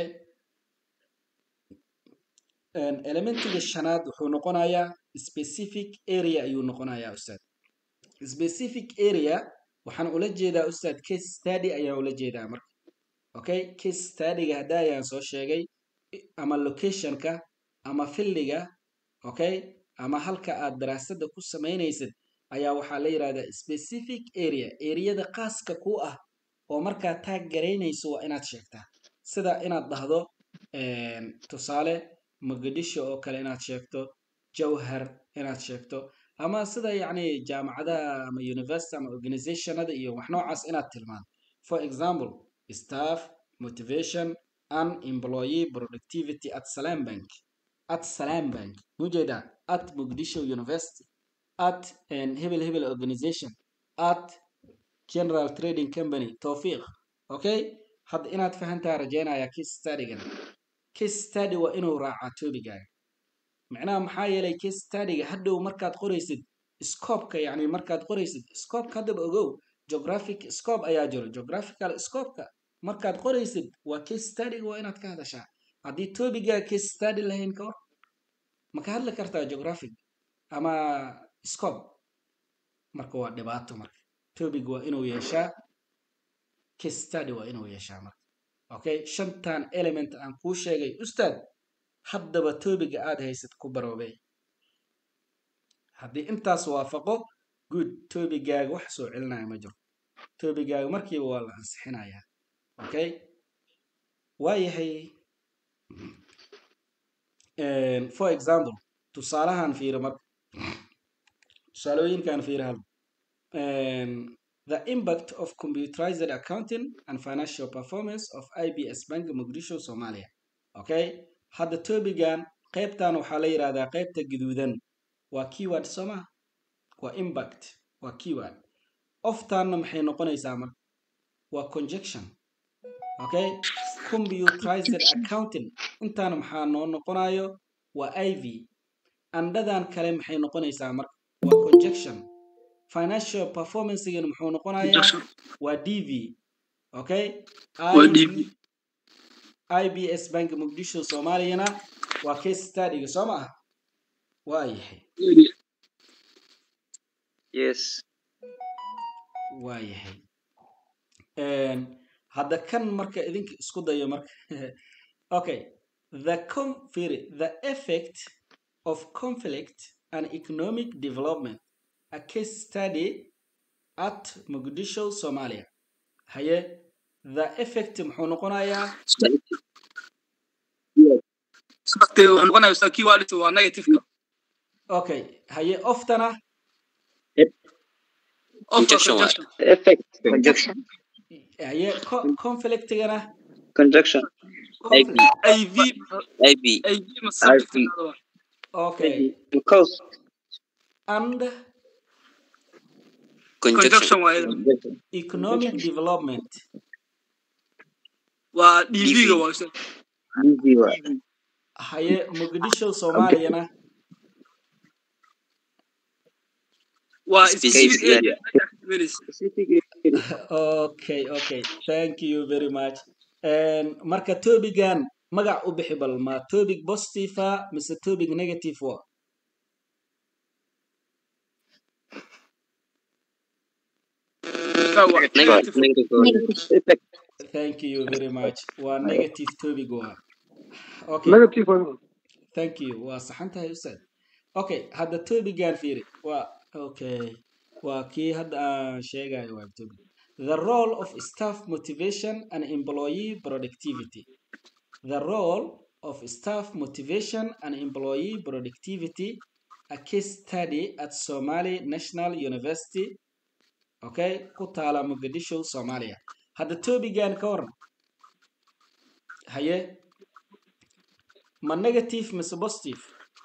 elementiga shanaad wuxuu noqonayaa specific area ayuu noqonayaa ustaad specific area waxaan ula jeedaa ustaad case study ayaan ula jeedaa marka okay case studyga hadda ayaan soo sheegay ama locationka ama filliga okay ama halka aad daraasadda ku samaynaysid ayaa waxaa la yidhahdaa specific area eriyada khaaska ku ah oo markaa taag garaynayso waa inaad sheegtaa sida inaad dhahdo tusaale muqdisho oo kale inaad sheegto jawhar inaad sheegto ama sida yacni jaamacadaha ama university ama organizationada iyo wax noocaas inaad tilmaanto for example staff motivation and employee productivity at salam bank at salam bank mujeedaa at muqdisho university at hebel hebel organization at general trading company towfiiq okay hadda inaad fahantaa rajeynaya case studygan case study waa inuu raacaa toobigaaga macnaha maxaa yeelay case studyga hadhow markaad qoraysid scopeka yacni markaad qoraysid scopeka haddaba ogow geographic scope ayaa jiro geographical scopeka markaad qoraysid waa case studyga waa inaad ka hadashaa haddii toobigaa case study lahayn ka hor ma ka hadli kartaa geographic ama scope marka waa dhibaato marka topic waa inuu yeeshaa case study waa inuu yeeshaa marka okay shantan element aan kuu sheegay ustaad haddaba topiga aad haysad ku baroobey haddii intaas waafaqo good tobigaaga wax soo celinaya ma jiro tobigaaga markiiba waa la ansixinayaa okay waayahay for example tusaalahan fiiro marka tusaalooyinkan fiiro hal the impact of computerized accounting and financial performance of ibs bank muqdisho somalia okay hadda tobigan qaybtan waxaa la yidhahdaa qaybta guduudan waa keyword sooma waa impact waa keyword oftanna maxay noqonaysaa marka waa conjection okay computerized accounting intaana maxaa noo noqonayo waa iv andhadan kale maxay noqonaysaa marka waa conjection financial performancegana muxuu noqonayaa waa dv okay ibs bank muqdisho soomaaliyana waa case studyga soo ma ah waa yahay yes waa yahay hadda kan marka idinka isku dayo marka okay the confiri the effect of conflict and economic development a case study at muqdisho somalia haye the effect muxuu noqonayaa okay haye oftana effect conjunction haye conflictigana conjunction IV ib IV ma subject okay because and conjunction waa economic development waa DV-ga waa ustaad dv waa haye muqdisho soomaaliyana waa Specific specific area. area okay okay thank you very much marka tobigan magac u bixi bal ma topic positive ah mise topic negative wa Ustaad, waa negative negative. effect thank you very much waa negative topic wa okay negative one. thank you waa saxan tahay ustaad okay hadda tobigan fiiri waa okay waa kii hadda aan sheegayo waa topic the role of staff motivation and employee productivity the role of staff motivation and employee productivity a case study at somali national university okay ku taala muqdisho soomaaliya hadda tobigan ka waran haye ma negative mise positive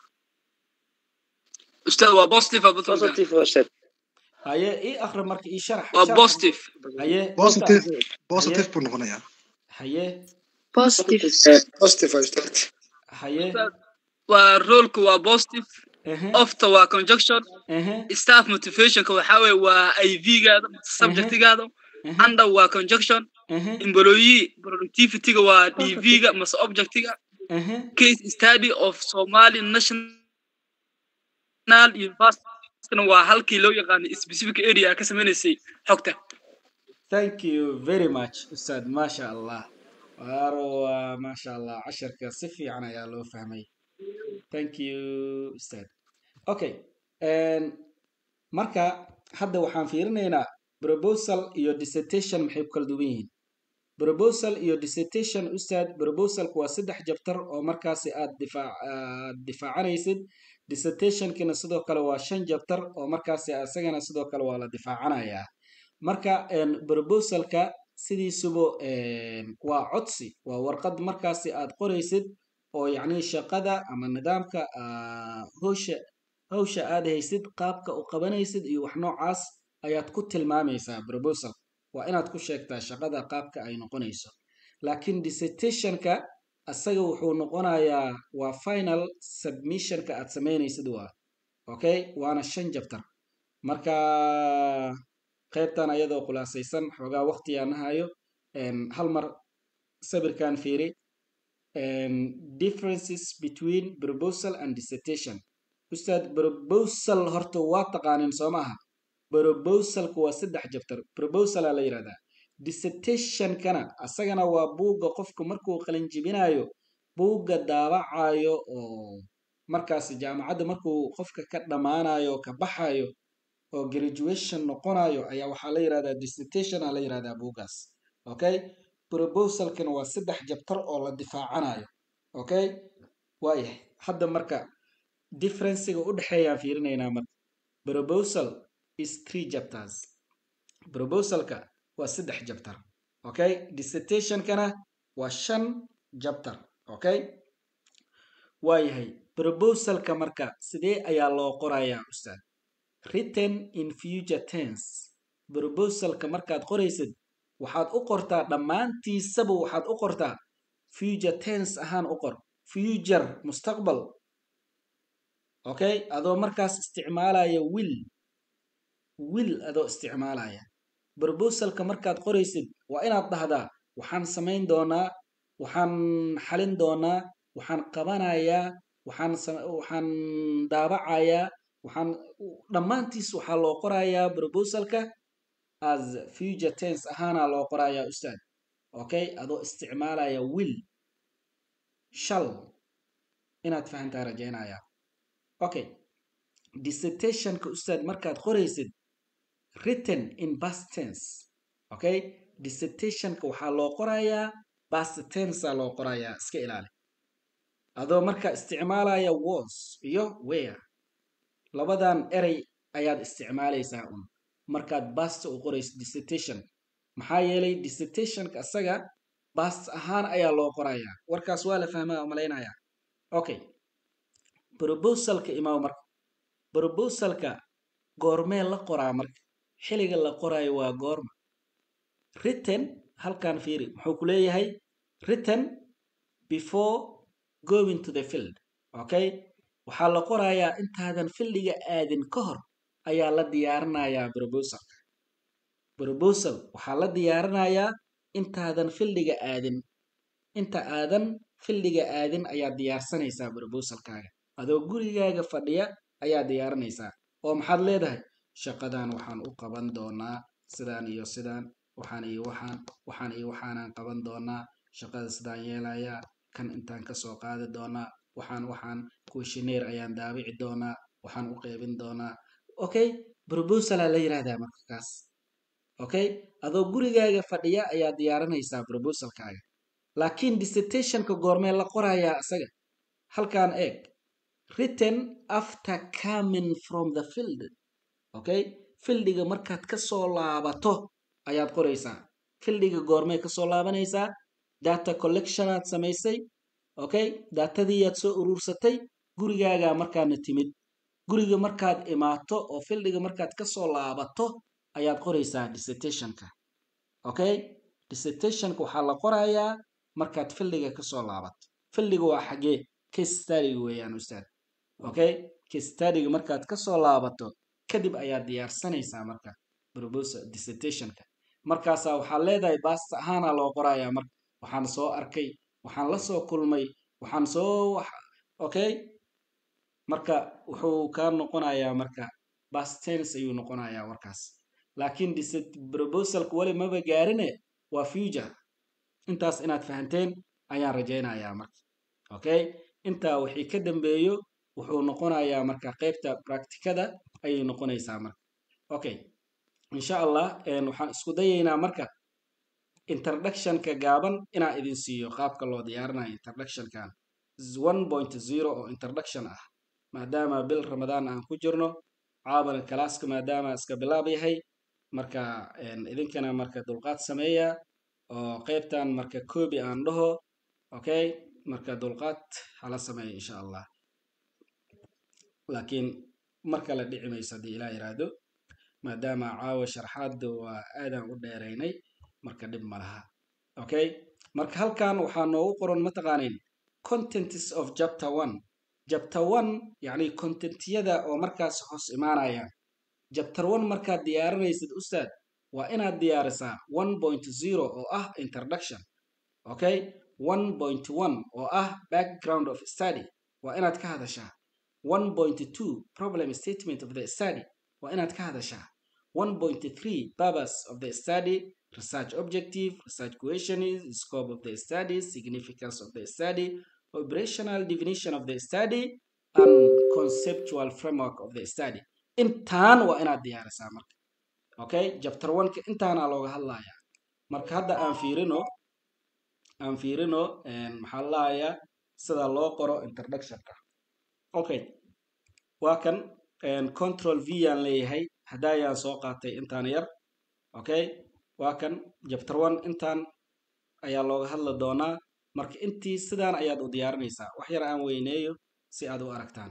Ustaad, waa positive ama positive? positive waa set haye ii akhri marka ii sharax waa sharax. positive haye Positive, inta- positive buu noqonayaa. haye Positive. Positive waa ustaad. haye waa roolku waa positive ehe ofta waa conjunction ehe staff motivationka waxaa weeye waa IV-gaada subjectigaada ehe under waa conjunction ehe employee productivity-ga waa DV-ga mase objectiga ehe case study of Somali National University waa halkii loo yaqaanay specific area ka sameynaysay xogta thank you very much ustaad maasha allah waaro waa maasha allah casharka si fiican ayaa loo fahmay thank you ustaad okay marka hadda waxaan fiirinaynaa proposal iyo dissertation maxay ku kala duwan yihiin proposal iyo dissertation ustaad proposalku waa saddex jabtar oo markaasi aad difaac aad difaacanaysid dissertationkina sidoo kale waa shan jabtar oo markaasi isagana sidoo kale waa la difaacanayaa marka proposalka sidiisuba waa codsi waa warqad markaasi aad qoraysid oo yacni shaqada ama nidaamka howsha hawsha aad haysid qaabka u qabanaysid iyo wax noocaas ayaad ku tilmaamaysaa proposal waa inaad ku sheegtaa shaqada qaabka ay noqonayso laakiin dissertationka asaga wuxuu noqonayaa waa final submissionka aad samaynaysid waa okay waana shan jabtar marka qaybtan ayadoo khulaasaysan xoogaa waqtigaan nahayo hal mar sawirkan fiiri differences between proposal and dissertation ustaad proposal horta waa taqaanin soo maaha proposalku waa saddex jabtar proposalaa la yidhahdaa dissertationkana asagana waa buugga qofku markuu qalinjibinayo buugga daabacayo oo markaas jaamacadda markuu qofka ka dhammaanayo ka baxayo oo graduation noqonayo ayaa waxaa la yidhahdaa dissertation aa la yidhahdaa buuggaas okay proposalkana waa saddex jabtar oo la difaacanayo okay waayahay hadda marka differencega u dhexeeyaan fiirinaynaa marka proposal is three chapters proposalka waa saddex jabtar okay dissertationkana waa shan jabtar okay waayahay proposalka marka sidee ayaa loo qorayaa ustaad written in future tense proposalka markaad qoraysid waxaad u qortaa dhammaantiisaba waxaad u qortaa future tense ahaan u qor future mustaqbal okay adoo markaas isticmaalaya will will adoo isticmaalaya proposalka markaad qoraysid waa inaad dhahdaa waxaan samayn doonaa waxaan xalin doonaa waxaan qabanayaa waxaan waxaan daabacayaa waxaan dhammaantiis waxaa loo qorayaa proposalka as future tense ahaanaa loo qorayaa ustaad okay adoo isticmaalaya will shall inaad fahantaa rajaynayaa okay dissertationka ustaad markaad qoraysid written in past tense okay dissertationka waxaa loo qorayaa past tense loo qorayaa iska ilaali adoo marka isticmaalaya was iyo where labadan erey ayaad isticmaalaysaa un markaad bast u qorayso dissertation maxaa yeelay dissertationka asaga bast ahaan ayaa loo qorayaa warkaas waa la fahmaa malaynayaa okay proposalka imaw marka proposalka goormee la qoraa marka xiliga la qoraayo waa goorma written halkan fiiri muxuu ku leeyahay written before going to the field okay waxaa la qorayaa intaadan fildiga aadin ka hor ayaa la diyaarinayaa proposalka proposal waxaa la diyaarinayaa intaadan fildiga aadin inta aadan fildiga aadin ayaa diyaarsanaysaa proposalkaaga adoo gurigaaga fadhiya ayaa diyaarinaysaa oo maxaad leedahay shaqadan waxaan u qaban doonaa sidaan iyo sidaan waxaan iyo waxaan waxaan iyo waxaanaan qaban doonaa shaqada sidaan yeelayaa kan intaan kasoo qaadi doonaa waxaan waxaan questionnaire ayaan daabici doonaa waxaan u qeybin doonaa okay proposalaa la yidhahdaa marka kaas okay adoo gurigaaga fadhiya ayaa diyaarinaysaa proposalkaaga laakiin dissertationka goormee la qorayaa isaga halkan eeg written after coming from the field okay fildiga markaad kasoo laabato ayaad qoraysaa fildiga goormee kasoo laabanaysaa data collectionaad samaysay okay datadiiyaad soo uruursatay gurigaagaa markaadna timid guriga markaad imaato oo fildiga markaad kasoo laabato ayaad qoraysaa dissertationka okay dissertationka waxaa la qorayaa markaad fildiga kasoo laabato fildiga waa xagee case studyga weeyaan ustaad okay case studyga markaad kasoo laabato kadib ayaad diyaarsanaysaa marka proposal dissertationka markaasaa waxaad leedahay baasta ahaana loo qorayaa marka waxaan soo arkay waxaan la soo kulmay waxaan soo okay marka wuxuu kaa noqonayaa marka bastens ayuu noqonayaa warkaas laakiin proposalka weli maba gaarine waa future intaas inaad fahanteen ayaan rajaynayaa marka okay intaa wixii ka dambeeyo wuxuu noqonayaa marka qaybta practicada ayay noqonaysaa marka okay insha allah waxaan isku dayaynaa marka introductionka gaaban inaan idin siiyo qaabka loo diyaarinayo introductionkan one point zero oo introduction ah maadaama bil ramadaan aan ku jirno caabana kalaaska maadaama iska bilaab yahay marka idinkana marka dulqaad sameeya oo qaybtan marka koobi aan dhaho okay marka dulqaad hala sameeya insha allah laakiin mar kale dhici mayso haddii ilaa yiraahdo maadaama caawa sharxaadda waa aadaan u dheeraynay marka dhib ma laha okay marka halkan waxaa noogu qoran mataqaanin contents of chapter one chapter one yacni contentiyada oo markaas hoos imaanayaan chapter one markaad diyaarinaysid ustaad waa inaad diyaarisaa one point zero oo ah introduction okay one point one oo ah background of study waa inaad ka hadashaa one point two problem statement of the study waa inaad ka hadashaa one point three purpose of the study research objective research questions scope of the study significance of the study operational definition of the study and conceptual framework of the study intaan waa inaad diyaarisaa marka okay chapter one-ka intaanaa looga hadlayaa marka hadda aan fiirino aan fiirino maxaa lalahayaa sida loo qoro introductionka okay waa kan control v aan leeyahay haddaayaan soo qaatay intaan yar okay waa kan chapter one intaan ayaa looga hadli doonaa marka intii sidaan ayaad u diyaarinaysaa wax yar aan weyneeyo si aad u aragtaan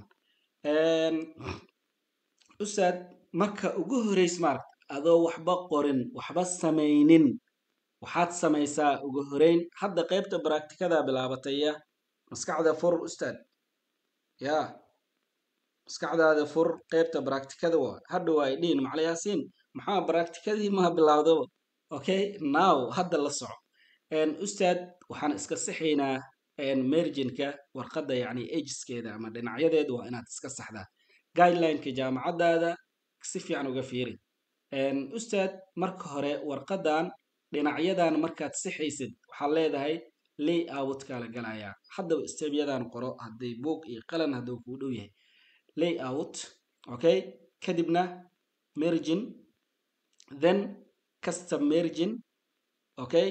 ustaad marka ugu horeys maaragta adoo waxba qorin waxba samaynin waxaad samaysaa ugu horeyn hadda qaybta baracticada bilaabataya maskaxda fur ustaad ya maskaxdaada fur qaybta baracticada wa hadha waa idhiin maclayaasiin maxaa baracticadii maha bilaawdaba okay now hadda la soco ustaad waxaan iska sixaynaa merginka warqadda yacni ageskeeda ama dhinacyadeeda waa inaad iska saxdaa guidelineka jaamacaddaada si fiican uga fiiri ustaad marka hore warqaddan dhinacyadan markaad sixaysid waxaad leedahay lay outka la galayaa haddaba stebyadan qoro hadday boog iyo qalan hadduu kuu dhow yahay lay out okay kadibna mergin then custom mergin okay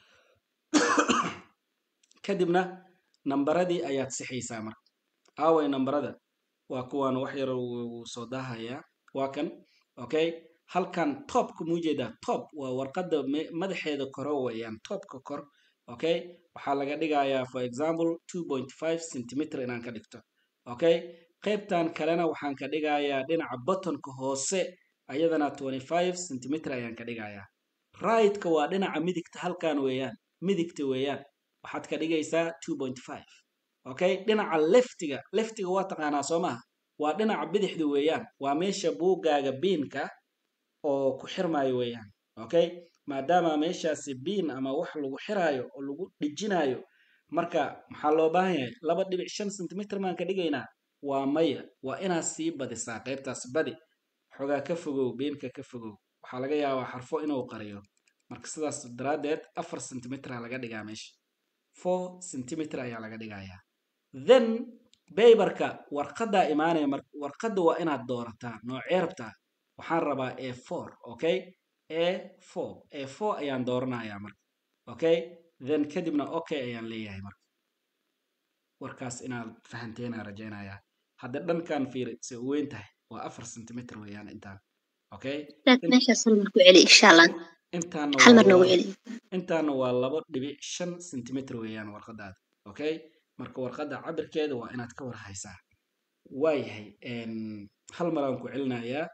kadibna nambaradii ayaad sixaysaa marka aaway nambarada waa kuwaan wax yar wuu soo daahayaa waa kan okay halkan topka muujeedaa top waa warqadda madaxeeda koro weeyaan topka kor okay waxaa laga dhigayaa for example two point five centimeter inaan ka dhigto okay qaybtan kalena waxaan ka dhigayaa dhinaca buttonka hoose ayadana twenty five centimeter ayaan ka dhigayaa rightka waa dhinaca midigta halkan weeyaan midigta weeyaan waxaad ka dhigaysaa two point five okay dhinaca leftiga leftiga waa taqaanaa soo maha waa dhinaca bidixda weeyaan waa meesha buuggaaga biinka oo ku xirmaayo weeyaan okay maadaama meeshaasi biin ama wax lagu xiraayo oo lagu dhijinaayo marka maxaa loo baahan yahay laba dhibic shan centimeter maan ka dhigaynaa waa maya waa inaad sii badisaa qaybtaas badi xogaa ka fogow biinka ka fogow waxaa laga yaabaa xarfo inuu qariyo marka sidaas daraaddeed afar centimetra laga dhigaa meesha four centimeter ayaa laga dhigayaa then baybarka warqaddaa imaanaya mar warqadda waa inaad doorataa noocee rabtaa waxaan rabaa a four okay a four a four ayaan dooranayaa marka okay then kadibna okay ayaan leeyahay marka warkaas inaad fahanteena rajaynayaa hadda dhankan fiiri se u weyn tahay waa afar centimeter weeyaan intaan okay meeshaas hal mar ku celi insha allah intaana hal waa mar noogu laba- celi intaana waa labo dhibic shan centimeter weeyaan warqadaada okay marka warqadda cabirkeeda waa inaad ka war haysaa waayahay een, hal mar aan ku celinayaa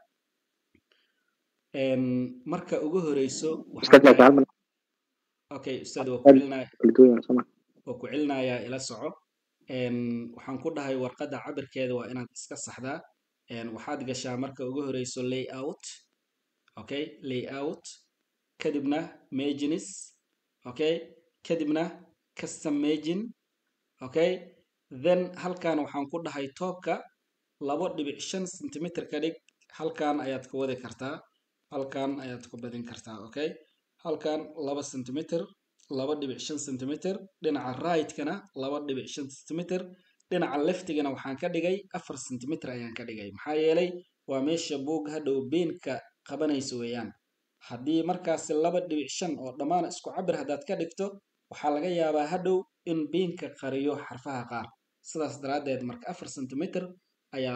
een, marka ugu horeyso waxaan Ustaad laakiin dhahay- hal mar okay ustaad waa ku celinaya kala duwan yahay, soo ma waa ku celinayaa ila soco een, waxaan ku dhahay warqadda cabirkeeda waa inaad iska saxdaa een, waxaad gashaa marka ugu horeyso layout okay layout kadibna margins okay kadibna custom margin okay then halkan waxaan ku dhahay toobka labo dhibic shan centimeter ka dhig halkan ayaad ka wadi kartaa halkan ayaad ku badin kartaa okay halkan laba centimeter laba dhibic shan centimeter dhinaca right-kana laba dhibic shan centimeter dhinaca leftigana waxaan ka dhigay afar centimeter ayaan ka dhigay maxaa yeelay waa meesha buug hadhow beenka qabanaysa weeyaan haddii markaasi laba dhibic shan oo dhammaan isku cabir haddaad ka dhigto waxaa laga yaabaa hadhow in beenka qariyo xarfaha qaar sidaas daraaddeed marka afar centimeter ayaa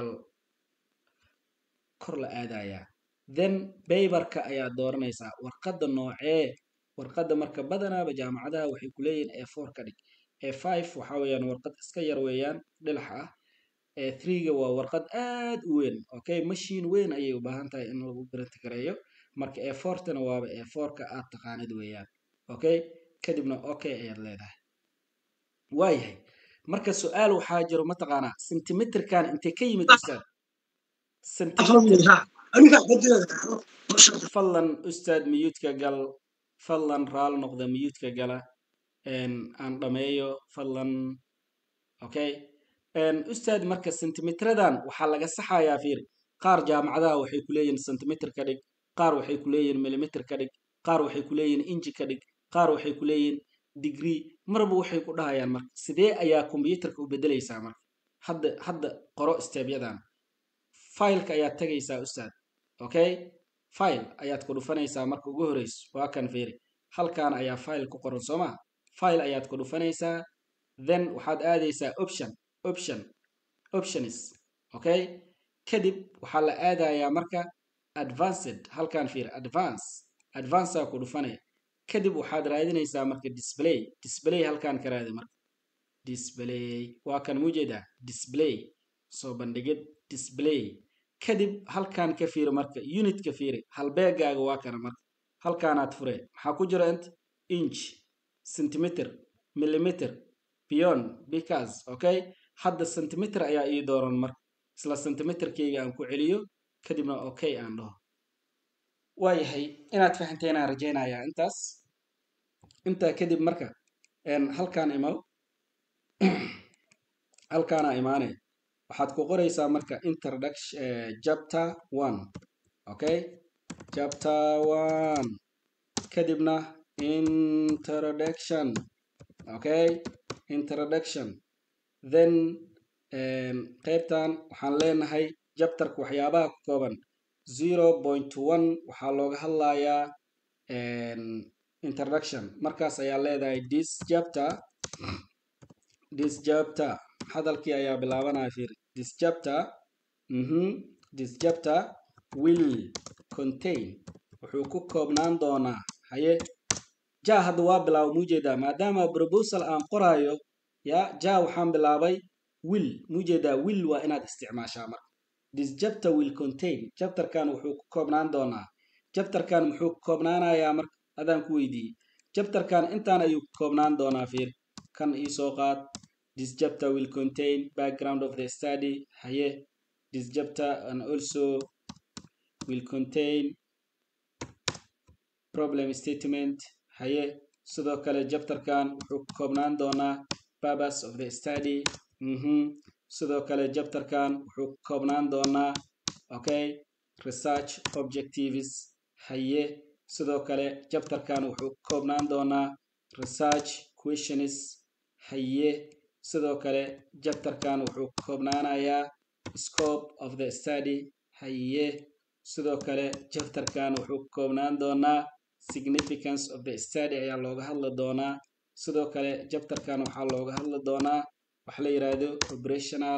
kor la aadayaa then baybarka ayaa dooranaysaa warqadda noocee warqadda marka badanaaba jaamacadaha waxay ku leeyihiin e four ka dhig e five waxaa weeyaan warqad iska yar weeyaan dhilax ah e threega waa warqad aad u weyn okay mashiin weyn ayay u baahan tahay in lagu garanti gareeyo marka e fourtana waaba e fourka aad taqaanid weeyaan okay kadibna okay ayaad leedahay waayahay marka su-aal waxaa jiro mataqaanaa centimeterkan intee ka yimid ustaad centimeter fadlan ustaad miyuudka gal fadlan raal noqda miyuudka gala aan dhameeyo fadlan okay ustaad marka centimeteradan waxaa laga saxayaa fiir qaar jaamacadaha waxay ku leeyihin centimeter ka dhig qaar waxay ku leeyihin millimeter ka dhig qaar waxay ku leeyihin inji ka dhig qaar waxay ku leeyihin degree marba waxay ku dhahayaan marka sidee ayaa combyuterka u bedelaysaa marka hadda hadda qoro stebyadan fileka ayaad tagaysaa ustaad okay file ayaad ku dhufanaysaa marka ugu horeyso waa kan fiiri halkan ayaa file ku qoran soo maa file ayaad ku dhufanaysaa then waxaad aadaysaa option option options okay kadib waxaa la aadayaa marka advanced halkan fiir advance advancea ku dhufanaya kadib waxaad raadinaysaa marka display display halkan ka raadi marka display waa kan mujeeda display soo bandhigid display kadib halkan ka fiiri marka unit ka fiiri halbeegaaga waa kana marka halkaanaad fure maxaa ku jira int inch centimeter millimeter beyond because okay hadda centimeter ayaa ii dooran marka isla centimeterkayga aan ku celiyo kadibna okay aan dhaho waayahay inaad fahanteynaan rajaynayaa intaas intaa kadib marka halkaan imaw halkaana imaane waxaad ku qoraysaa marka introduction chapter one okay chapter one kadibna introduction okay introduction then qaybtan waxaan leenahay jabtarka waxyaabaha ku kooban zero point one waxaa looga hadlayaa introduction markaas ayaa leedahay this chapter this chapter hadalkii ayaa bilaabanaya fiir this chapter mhm this chapter will contain wuxuu ku koobnaan doonaa haye ja hadda waa bilaaba muujeedaa maadaama proposal aan qoraayo ya ja waxaan bilaabay will muujeedaa will waa inaad isticmaashaa marka this chapter will contain chapterkan wuxuu ku koobnaan doonaa chapterkan muxuu ku koobnaanayaa marka adaan ku weydiiyey chapterkan intaan ayuu ku koobnaan doonaa fiir kan iisoo qaad this chapter will contain background of the study haye this chapter and also will contain problem statement haye sidoo kale chapterkan wuxuu ku koobnaan doonaa purpose of the study mhm sidoo kale chapterkan wuxuu ku koobnaan doonaa okay research objectives haye sidoo kale chapterkan wuxuu ku koobnaan doonaa research questions haye sidoo kale chapterkan wuxuu ku koobnaanayaa scope of the study haye sidoo kale chapterkan wuxuu ku koobnaan doonaa significance of the study ayaa looga hadli doonaa sidoo kale chapterkan waxaa looga hadli doonaa waxa la yidhaahdo operational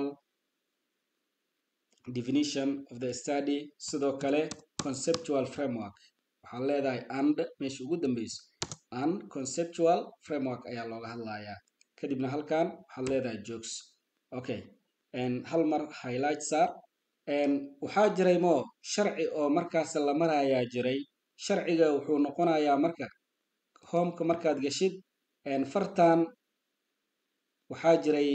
definition of the study sidoo kale conceptual framework waxaad leedahay and meesha ugu dambeyso and conceptual framework ayaa looga hadlayaa kadibna halkan waxaad leedahay jokes okay hal mar highlight saar waxaa jiray mo sharci oo markaas la marayaa jiray sharciga wuxuu noqonayaa marka homeka markaad gashid fartan waxaa jiray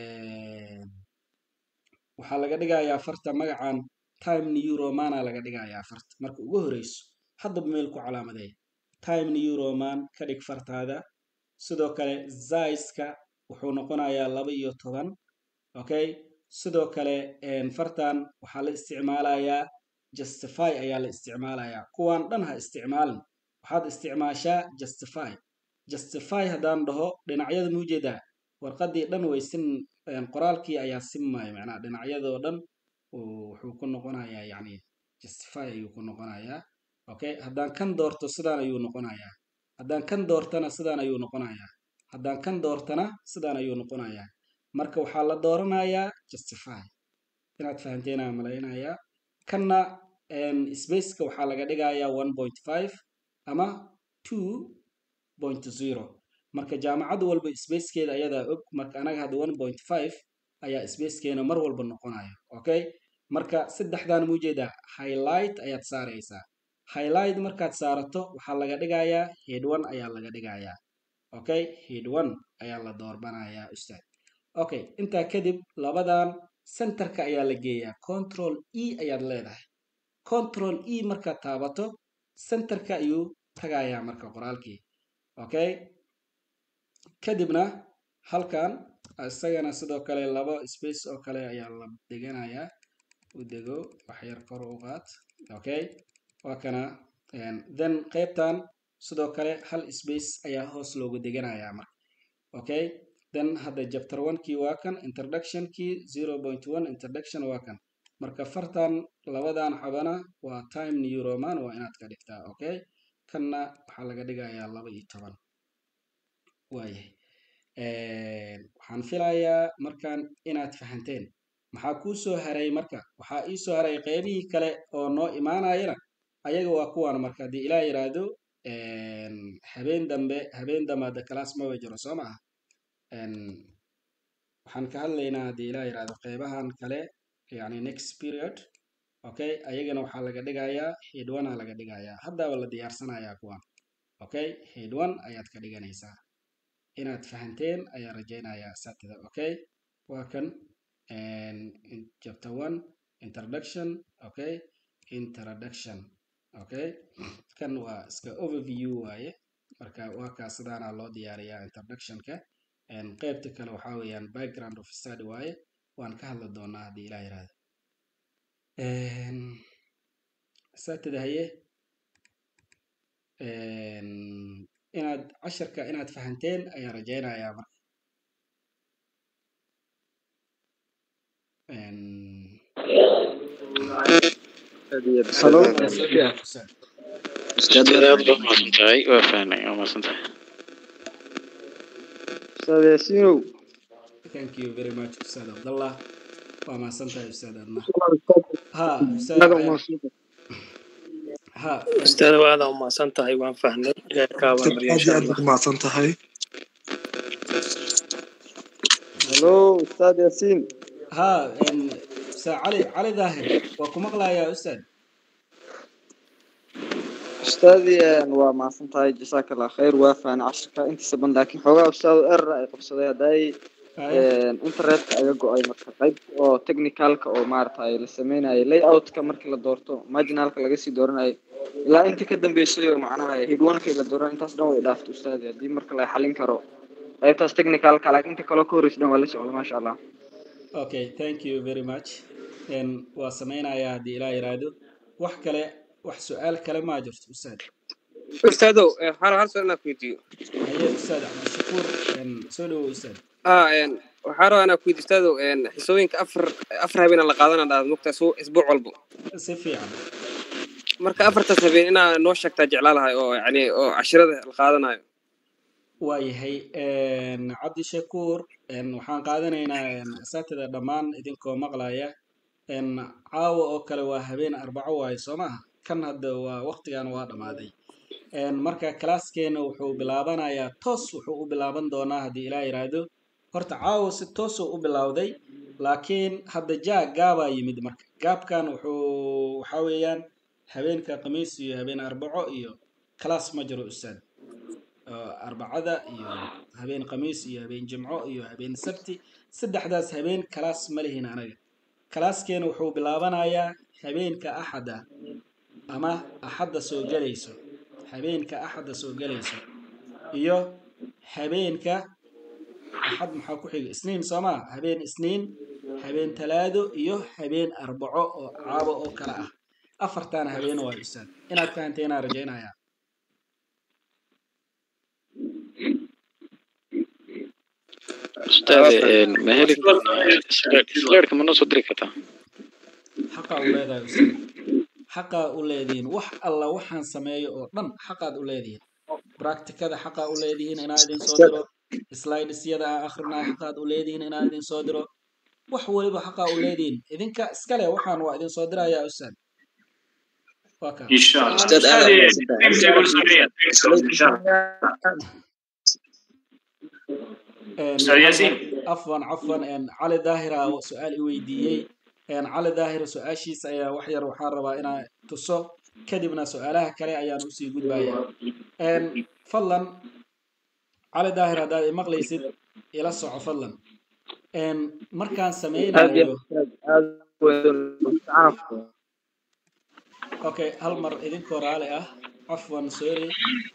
waxaa laga dhigayaa farta magacan time new romana laga dhigayaa farta marka ugu horeyso haddaba meel ku calaamadeey time new roman ka dhig fartaada sidoo kale zaiska wuxuu noqonayaa laba iyo toban okay sidoo kale fartan waxaa la isticmaalayaa justify ayaa la isticmaalayaa kuwaan dhan ha isticmaalin waxaad isticmaashaa justify justify haddaan dhaho dhinacyada muujeedaa warqadii dhan way sin qoraalkii ayaa simmaya macnaha dhinacyadoo dhan uu- wuxuu ku noqonayaa yani justify ayuu ku noqonayaa okay haddaan kan doorto sidaan ayuu noqonayaa haddaan kan doortana sidaan ayuu noqonayaa haddaan kan doortana sidaan ayuu noqonayaa marka waxaa la dooranayaa justify inaad fahanteena malaynayaa kanna em, spaceka waxaa laga dhigayaa one point five ama two point zero marka jaamacad walba spacekeeda ayadaa og marka anaga hadda one point five ayaa spacekeena mar walba noqonaya okay marka saddexdan muujeedaa highlight ayaad saaraysaa highlight markaad saarato waxaa laga dhigayaa head one ayaa laga dhigayaa okay head one ayaa la doorbanayaa ustaad okay intaa kadib labadan centerka ayaa la geeyaa control e ayaad leedahay control e markaad taabato centerka ayuu tagayaa marka qoraalkii okay kadibna halkan isagana sidoo kale laba space oo kale ayaa la deganayaa u dego waxyar kor u qaad okay waa kana een, then qaybtan sidoo kale hal space ayaa hoos loogu deganayaa marka okay then hadda chapter one kii waa kan introduction kii zero point one introduction waa kan marka fartan labadan xabana waa time new roman waa inaad ka dhigtaa okay kanna waxaa laga dhigayaa laba iyo toban waayahay Een, waxaan filayaa markaan inaad fahanteen maxaa kuu soo haray marka waxaa ii soo haray qeybihii kale oo noo imaanayana ayaga waa kuwaan marka haddii ilaa yiraahdo een, habeen dambe habeen dambe hadda class maba jiro soo maaha Een, waxaan ka hadlaynaa haddii ilaa yiraahdo qeybahan kale yani next period okay ayagana waxaa laga dhigayaa head one aa laga dhigayaa haddaaba la diyaarsanayaa kuwan okay head one ayaad ka dhiganaysaa inaad fahanteen ayaa rajaynayaa satida okay waa kan een, in- chapter one introduction okay introduction okay kan waa iska overview waaye marka waa kaa sidaana loo diyaariyaa introductionka Een, qaybta kale waxaa weeyaan background of study waaye waan ka hadli doonaa haddii ilaa yiraahdo Een, satida haye een, inaad casharka inaad fahanteen ayaan rajaynayaa marka Een, Hello. Ustaad. Ustaad aad baa umahadsan tahay waa fahnay waa mahadsan tahay Ustaad Yaasiinow. thank you very much ustaad abdallah waa mahadsantahay ustaad adna ha ustaad Naga Ayaan- umahadsan. ha ustaad waada umahadsan tahay waan fahnay ilaahay ka Ustaad abaalmariyo aad insha iyo aad allah baad umahadsan tahay Hello, Ustaad Yaasiin. ha een, ustaad cali cali daahir waa ku maqlayaa ustaad Ustaadi een, waa mahadsan tahay jazaaka allah khayr waa fahna casharka intiisa badan laakiin xoogaa ustaad error ay qabsaday hadday Haye. een, internetka aga go-ay marka qayb oo technicalka oo maaragtay la sameynayay layoutka markii la doorto marginalka laga sii dooranayo ilaa inta ka dambeysay oo macnaha hidwanka la dooran intaas dhan way dhaaftay ustaadi haddii marka la xalin karo qaybtaas technicalka laakiin inta kaloo ka horreysa dhan waa la socda maasha allah okay thank you very much Een, waa sameynayaa haddii ilaa yiraahdo wax kale wax su-aal kale maa jirto ustaad ustaadow eh, waxaan rabaa hal su'aal inaan ku weydiiyo haye ustaad cabdishakuur een, soo dhawow ustaad ah een, waxaan rabaa inaan ku weydiiyo ustaadow een, xisooyinka afar afar habeen aan la qaadana dhahda mugta isbuuc walbo si fiican marka afartaas habeen inaa noo sheegtaa jeclaa lahay oo yani oo cashirada la qaadanayo waayahay een, cabdishakuur een, waxaan qaadanaynaa een, asatida dhammaan idinkoo maqlaya een, caawa oo kale waa habeen arbaco waaye soo maaha kan hadda waa waqtigan waa dhammaaday Een, marka classkeena wuxuu bilaabanayaa toos wuxuu u bilaaban doonaa haddii ilaa yiraahdo horta caawa si toosuu u bilowday laakiin hadda jaa gaabaa yimid marka gaabkan wuxuu waxaa weeyaan habeenka khamiis iyo habeen arbaco iyo class ma jiro ustaad oo arbacada iyo habeen khamiis iyo habeen jimco iyo habeen sabti saddexdaas habeen class ma lihin anaga classkeena wuxuu bilaabanayaa habeenka axada ama axadda soo gelayso habeenka axadda soo gelayso iyo habeenka axad maxaa ku xiga isniin soo maa habeen isniin habeen talaado iyo habeen arbaco oo caabo oo kale ah afartaana habeen waa ustaad inaad fahanteena rajaynayaa ustaad een, ma heli karnaa squared- squaredka ma noo soo diri kartaa xaqaa u leedahay ustaad xaqaa u leedihiin wax alla waxaan sameeyo oo dhan xaqaad u leedihiin practicada xaqaa u leedihiin inaa idin soo diro slidesyada aan akhrinayo xaqaad u leedihiin inaa idin soo diro wax waliba xaqaa u leedihiin idinka iskale waxaan waa idin soo dirayaa ustaad waa kaa إن شاء الله أستاذ آدم، أستاذ أستاذ تيبل سوريا إن شاء الله أستاذ ياسين afwan cafwan een, cali daahira su-aal i weydiiyey een, cali daahir su-aashiisa ayaa wax yar waxaan rabaa inaan tuso kadibna su-aalaha kale ayaan usii gudbaya Een, fadlan cali daahir haddaad imaqlaysid ila soco fadlan Een, markaan aad iyo sameynayo aad aad weyn okay hal mar idinkoo raali ah cafwan sorry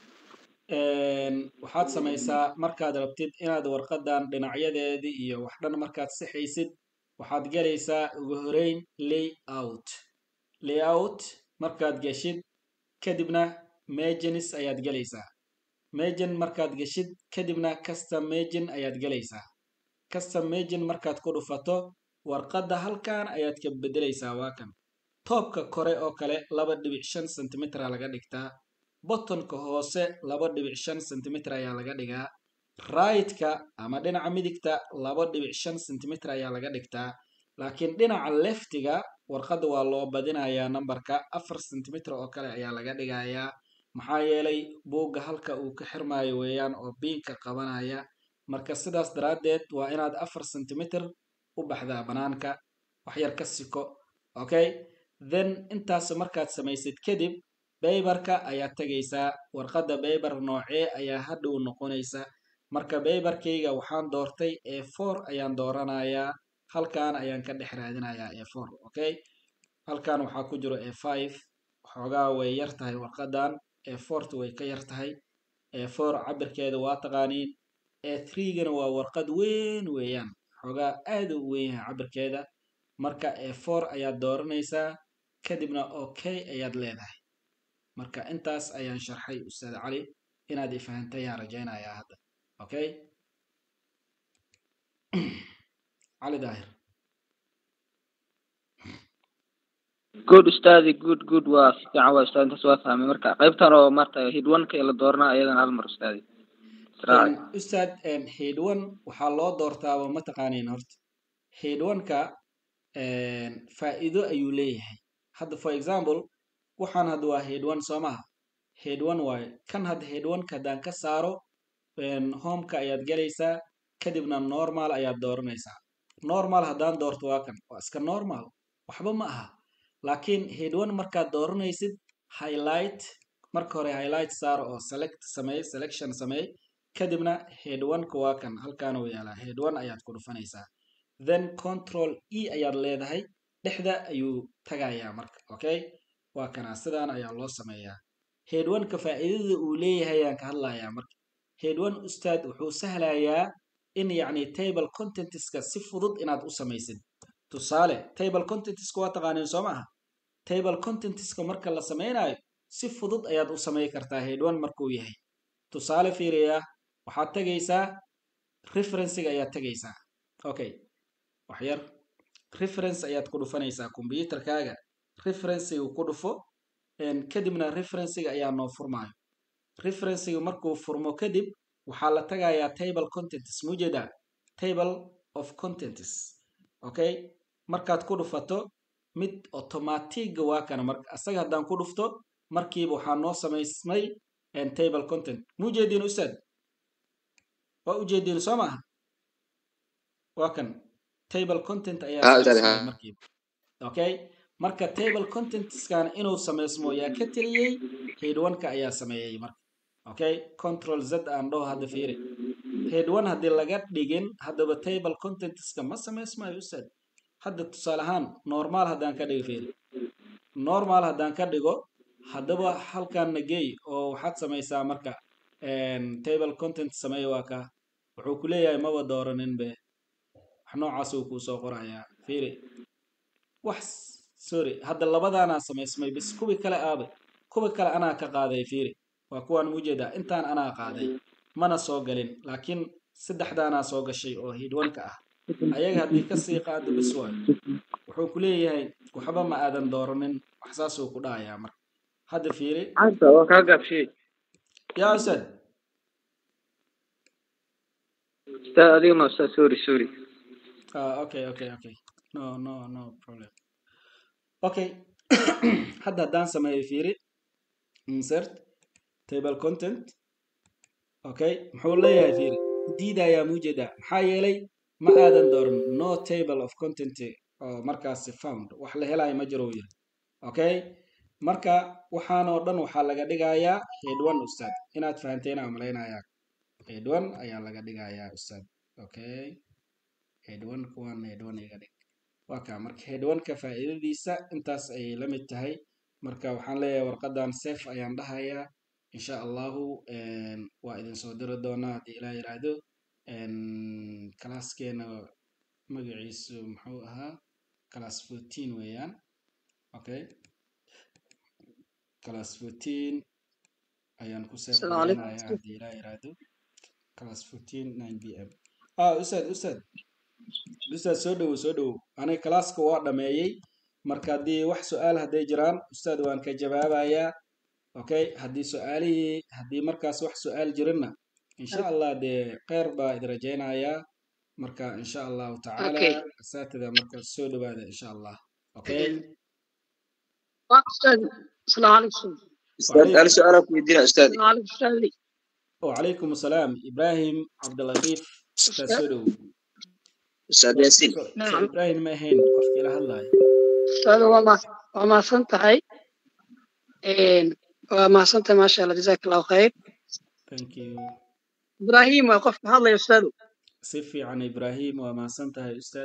Een, waxaad samaysaa markaad rabtid inaad warqadan dhinacyadeedii iyo wax dhan markaad sixaysid waxaad gelaysaa ugu horeyn layout layout markaad geshid kadibna magenis ayaad gelaysaa magen markaad geshid kadibna custom magen ayaad gelaysaa custom magen markaad ku dhufato warqadda halkan ayaad ka bedelaysaa waa kan toobka kore oo kale laba dhibic shan sentimitra laga dhigtaa bottonka hoose laba dhibic shan sentimitir ayaa laga dhigaa right-ka ama dhinaca midigta laba dhibic shan sentimitir ayaa laga dhigtaa laakiin dhinaca leftiga warqadda waa loo badinayaa nambarka afar sentimitir oo kale ayaa laga dhigayaa maxaa yeelay buugga halka uu ka xirmaayo weeyaan oo biinka qabanaya marka sidaas daraaddeed waa inaad afar sentimitir u baxdaa banaanka waxyar ka siko okay then intaas markaad samaysid kadib baybarka ayaad tegaysaa warqadda baybar noocee ayaa hadhow noqonaysa marka baybarkayga waxaan doortay e four ayaan dooranayaa halkan ayaan ka dhex raadinayaa e four okay halkan waxaa ku jiro e five xoogaa way yar tahay warqadan e fourta way ka yar tahay e four cabirkeeda waa taqaaniin e threegana waa warqad weyn weeyaan xoogaa aad u weyn yahay cabirkeeda marka e four ayaad dooranaysaa kadibna okay ayaad leedahay marka intaas ayaan sharxay ustaad cali inaad ifahantay ayaan rajaynayaa hadda okay cali daahir good ustaadi good good waa si fiican waa ustaadi intaas waa fahmay marka qaybtan oo maarta hidwanka ee la dooranaa ayadan hal mar ustaadi israaci ustaad haydwan waxaa loo doortaaba ma taqaaniin horta haydwanka faa'iido ayuu leeyahay hadda for example waxaan hadda waa headone soo maha headone waayo kan hadda headoneka haddaan ka saaro homeka ayaad gelaysaa kadibna normal ayaad dooranaysaa normal haddaan doorto waa kan waa iska normal waxba ma aha laakiin headone markaad dooranaysid highlight marka hore highlight saaro oo select sameey selection sameey kadibna headoneka waa kan halkaan uu yaalaa headone ayaad ku dhufanaysaa then control e ayaad leedahay dhexda ayuu tagayaa marka okay waa kanaa sidaan ayaa loo sameeyaa headwanka faa'iidada uu leeyahay ayaan ka hadlayaa marka headwan ustaad wuxuu sahlayaa in yacni table contentiska si fudud inaad u samaysid tusaale table contentiska waa taqaaniin soo maaha table contentiska marka la sameynayo si fudud ayaad u samey kartaa headwan markuu yahay tusaale fiiriya waxaad tegaysaa referencega ayaad tegaysaa okay waxyar reference ayaad ku dhufanaysaa combyuterkaaga referencega ku dhufo kadibna referencega ayaa noo furmaayo referencega markuu furmo kadib waxaa la tagayaa table contents mujeda table of contents okay markaad ku dhufato mid automatiga waa kana mar asaga haddaan ku dhufto markiiba waxaa noo samaysmay table content mujeediin ustaad waa ujeediin soo maaha waa kan table content ayaa samaysmay markiiba okay marka table contentskan inuu samaysmo yaa ka teliyey headwanka ayaa sameeyey marka okay control z aan dhaho hadda fiiri headwan haddii laga dhigin haddaba table contentska ma samaysmayo ustaad hadda tusaale ahaan normal haddaan ka dhigo fiiri normal haddaan ka dhigo haddaba halkan nagey oo waxaad samaysaa marka table content sameey waa ka wuxuu ku leeyahay maba dooranin be wax noocaas uu kuu soo qorayaa fiiri wax sorry hadda labadaanaa samaysmay bis kuwi kale aabe kuwi kale anaa ka qaaday fiiri waa kuwaan ujeedaa intaan anaa qaaday mana soo galin laakiin saddexdaanaa soo gashay oo hidwanka ah ayaga haddii kasii qaado bis waayo wuxuu ku leeyahay waxba ma aadan dooranin wax saasuu ku dhahayaa marka hadda fiiri anta waa kaa gaabshiyey yaa ustaad ustaad adiga ma ustaad sorry sorry ah okay okay okay no no no problem okay hadda haddaan sameeyo fiiri insert table content okay muxuu leeyahay fiiri diidayaa muujeedaa maxaa yeelay ma aadan dooran no table of content oo markaasi found wax la helayo ma jiro yiri okay marka waxaan oo dhan waxaa laga dhigayaa head one ustaad inaad fahanteen aan malaynayaa head one ayaa laga dhigayaa ustaad okay head one kuwan head one iga dhig waa kaa marka head one ka faa'iidadiisa intaas ayay la mid tahay marka waxaan leeyahay warqadan safe ayaan dhahayaa insha allahu waa idin soo diri doonaa haddii ilaa yiraahdo classkeena magaciisu muxuu ahaa class fourteen weeyaan okay class fourteen ayaan ku safe Assalaamu calaykum. gareynayaa haddii ilaa yiraahdo class fourteen nine b m ah ustaad ustaad ustaad soo dhowow soo dhowow aniga classka waa dhameeyey marka haddii wax su-aal hadday jiraan ustaad waan ka jawaabayaa okay haddii su-aalihii haddii markaas wax su-aal jirinna insha allah dee kheyr baa idin rajaynayaa marka insha allahu tacaala Okay. asaatida marka soo dhowaada insha allah okay waa ustaad asalaamu calaykum ustaad hal su-aalaa ku weydiina ustaad asalaamu calaykum ustaadi وعليكم السلام إبراهيم عبد اللطيف أستاذ سودو ustaad yaasiin سو نعم إبراهيم ما هين قفك إلى هلا ustaada waa ma waa mahadsan tahay waa mahadsan tahay maasha allah jazaak allahu khayr thank you ibraahim waa qofka hadlaya ustaadu سفي عن إبراهيم وما سنتها أستاذ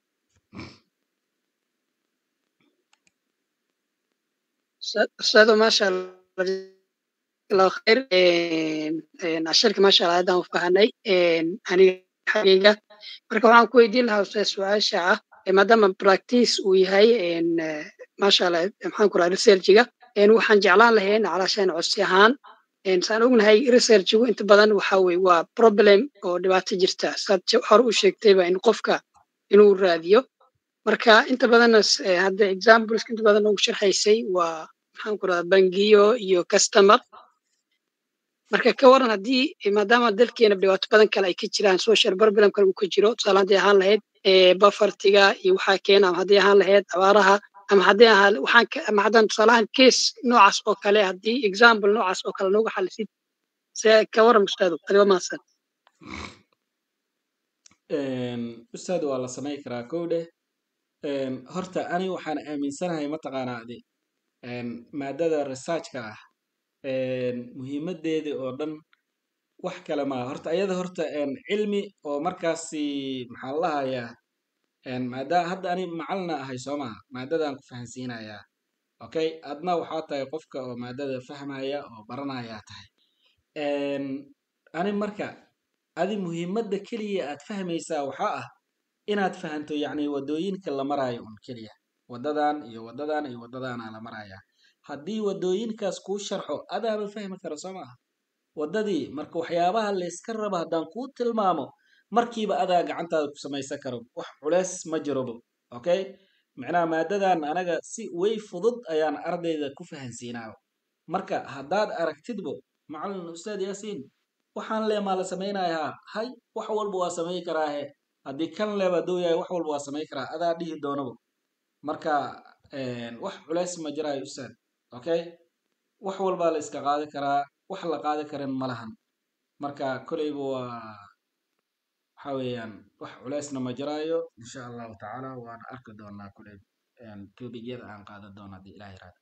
Ustaad- ustaadu maasha allah jazaak allahu khayr cashirka maasha allah haddaan u fahanay aniga xageyga marka waxaan ku weydiin lahaa ustaad su-aasha ah eh, maadaama practice uu yahay en, eh, maasha allah maxaan ku raha researchiga en, waxaan jeclaan lahayn calaashaan codsi ahaan En, saan ognahay researchigu inta badan waxa weye waa problem oo dhibaato jirta saad je- hore u sheegtayba in qofka inuu raadiyo marka inta badanna s- eh, hadda examples inta badan ugu sharxaysay waa maxaan ku rahdaa bangiyo iyo customer marka ka waran haddii eh, maadaama dalkeena dhibaato badan kale ay ka jiraan social problem kale uu ka jiro tusaale haddii ahaan lahayd eh, bafartiga iyo waxaa keena ama haddii ahaan lahayd abaaraha ama haddii ahaan waxaan ka- ama haddaan tusaalahaan case noocaas oo kale haddii example noocaas oo kale nooga xalisid see ka waran ustaadu adigo mahadsan أستاذ والله سمعي كرا كودة هرتا أنا وحنا آمن سنة هي متقانا دي مادة الريسيرش كا مهمة دي دي أردن wax kale ma horta ayada horta een, cilmi oo markaasi maxaa la lahayaa een, maada hadda ani macalina ahay soo maha maadadaan ku fahansiinayaa okay adna waxaa tahay qofka oo maadada fahmaya oo baranaya tahay Een, ani marka adi muhiimadda keliya aad fahmaysaa waxaa ah inaad fahanto yacni wadooyinka la maraayo un keliya wadadan iyo wadadan iyo wadadaana la marayaa haddii wadooyinkaas kuu sharxo adaaba fahmi kara soo maaha waddadii marka waxyaabaha layska raba haddaan kuu tilmaamo markiiba adaa gacantaada ku samaysan karo wax culeys ma jirobo okay macnaha maadadan anaga si way fudud ayaan ardayda ku fahansiinaa marka haddaad aragtidbo macalin ustaad yaasiin waxaan le maa la samaynayaa hay wax walba waa samay karaahe haddii kan leba duu yahay wax walba waa samay karaa adaa dhihi doonabo marka een, wax culeys ma jiraayo ustaad okay wax walbaa la iska qaadi karaa wax la qaadi karin ma lahan marka koleyba waa waxa weeyaan wax culeysna ma jiraayo insha allahu tacaala waan arki doonaa koley topigyada aan qaadan doono haddii ilaah yiraahdo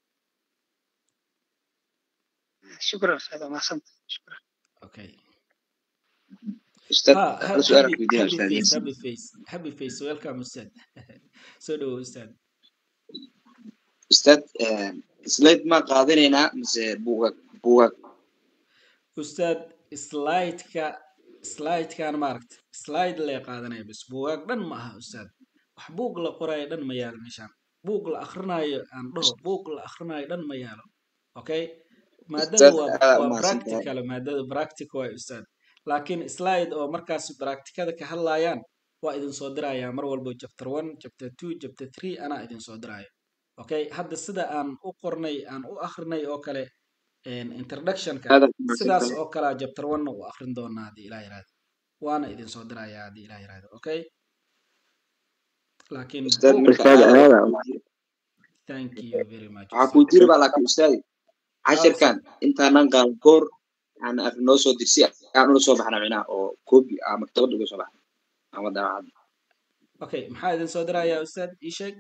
shukran ustaadu mahadsan shukran okay ustaad ha hal ha- su-aal happy ku weydiina happy ustaad face yaasiin happy face happy face welcome ustaad soo dhawo ustaad ustaad slide ma qaadanaynaa mise buugag buugag ustaad slideka slidekan maaragta slide lee qaadanaya bas buugaag dhan ma aha ustaad wax buug la qoraayo dhan ma yaalo meeshaan buug la akrinaayo aan dhaho buug la akrinaayo dhan ma yaalo okay maadada ustaad waa aad waa umahadsan tahay practical maadada practical waay ustaad laakiin slide oo markaas practicada ka hadlayaan waa idin soo dirayaa mar walbo chapter one chapter two chapter three anaa idin soo diraayo okay hadda sida aan u qornay aan u akrinay oo kale introductionka aad sidaas oo kale chapter one u akrin doonaa haddii ilaah yiraahdo waana idin soo dirayaa haddii ilaah yiraahdo okay laakiin ustaad buugga marka aada thank you very much waxaa kuu jiri baa laakiin ustaadi cashirkan intaanan qaadan koor yani af noo soo dirsi aan ula soo baxna micnaha oo koobi aa maktabada uga soo baxna ama daacadda okay maxaa idin soo dirayaa ustaad ii sheeg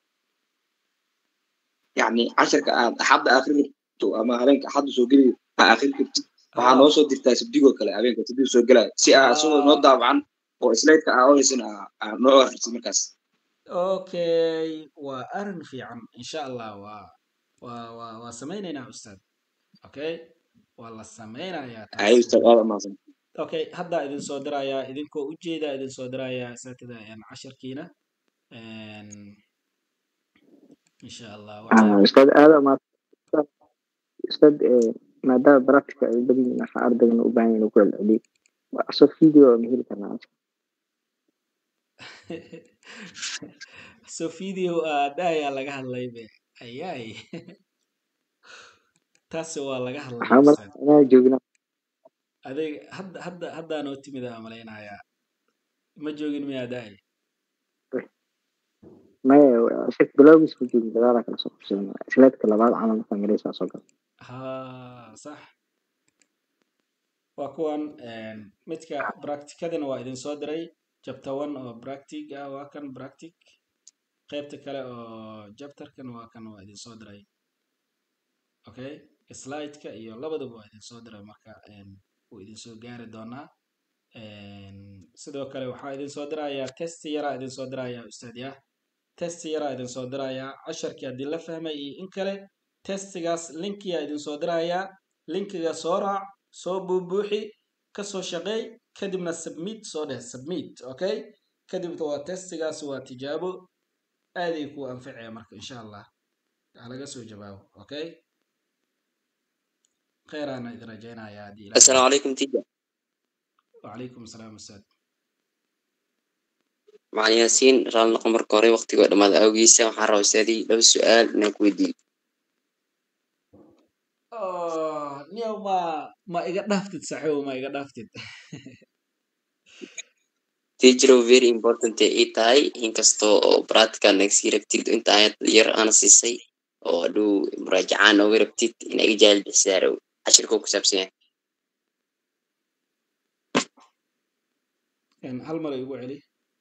yani cashirka aad axadda akrin rabto ama habeenka axadda soo geli aa akrin kartid waxaa noo soo dirtaa sabdigoo kale habeenka sabdiga soo gelaya si aa isagoo noo daawacan oo slaydka aa ohaysan aa noo akrisid markaas okay waa arin fiican insha allah waa waa waa waa samaynaynaa ustaad okay waa la samaynayaa ay taas ustaad aada umaasan okay haddaa idin soo dirayaa idinkoo ujeeda idin soo dirayaa saatida casharkiina insha allah waxaa ustaad aada umaasan ustaad maadaama barafika ay badan yihiin waxaa ardayna u baahan yahin ku celceliyo asoo video ma heli karnaa so video aadayaa laga hadlay be ayay taasi waa laga hadlay waxaa ustaad malaa inaa joognaa adeeg hadda hadda haddaa noo timid aa malaynayaa ma joogin miyaa daay maya shek bilowgiis ma joogin gadaalaa kala soo qabsadan slaydka labaad camal markaa mareysaa soo gala ha sax waa kuwan midka practicadana waa idin soo diray chapter one oo practic ah waa kan practic qaybta kale oo chapterkan waa kan waa idin soo diray okay slideka iyo labadaba waa idin soo diray marka wuu idin soo gaari doonaa sidoo kale waxaa idin soo dirayaa test yaraa idin soo dirayaa ustaad yah test yaraa idin soo dirayaa casharkii haddii la fahmay iyo in kale testigaas linkiyaa idin soo dirayaa linkiga soo raac soo buubuuxi kasoo shaqeey kadibna submit soo dheh submit okay kadibna waa testigaas waa tijaabo aaday ku anficaya marka insha allah ha laga soo jawaabo okay kheyraana idin rajaynayaa haddii ilaah السلام عليكم تيجا وعليكم السلام ustaad مع ياسين رال نقم مركوري وقتي قد ما أوجيسا وحرا أستاذي لو سؤال إنك ودي Oh, niyow ma ma iga dhaaftid saxiibo ma iga dhaaftid تيجرو very important ay tahay inkastoo oo practical nagsii rabtid inta ayad yar ana siisay oo hadhow muraajacaan nooga rabtid in iga jaahil bixisaaro cashirkoo ku saabsan yahay hal mar igu celi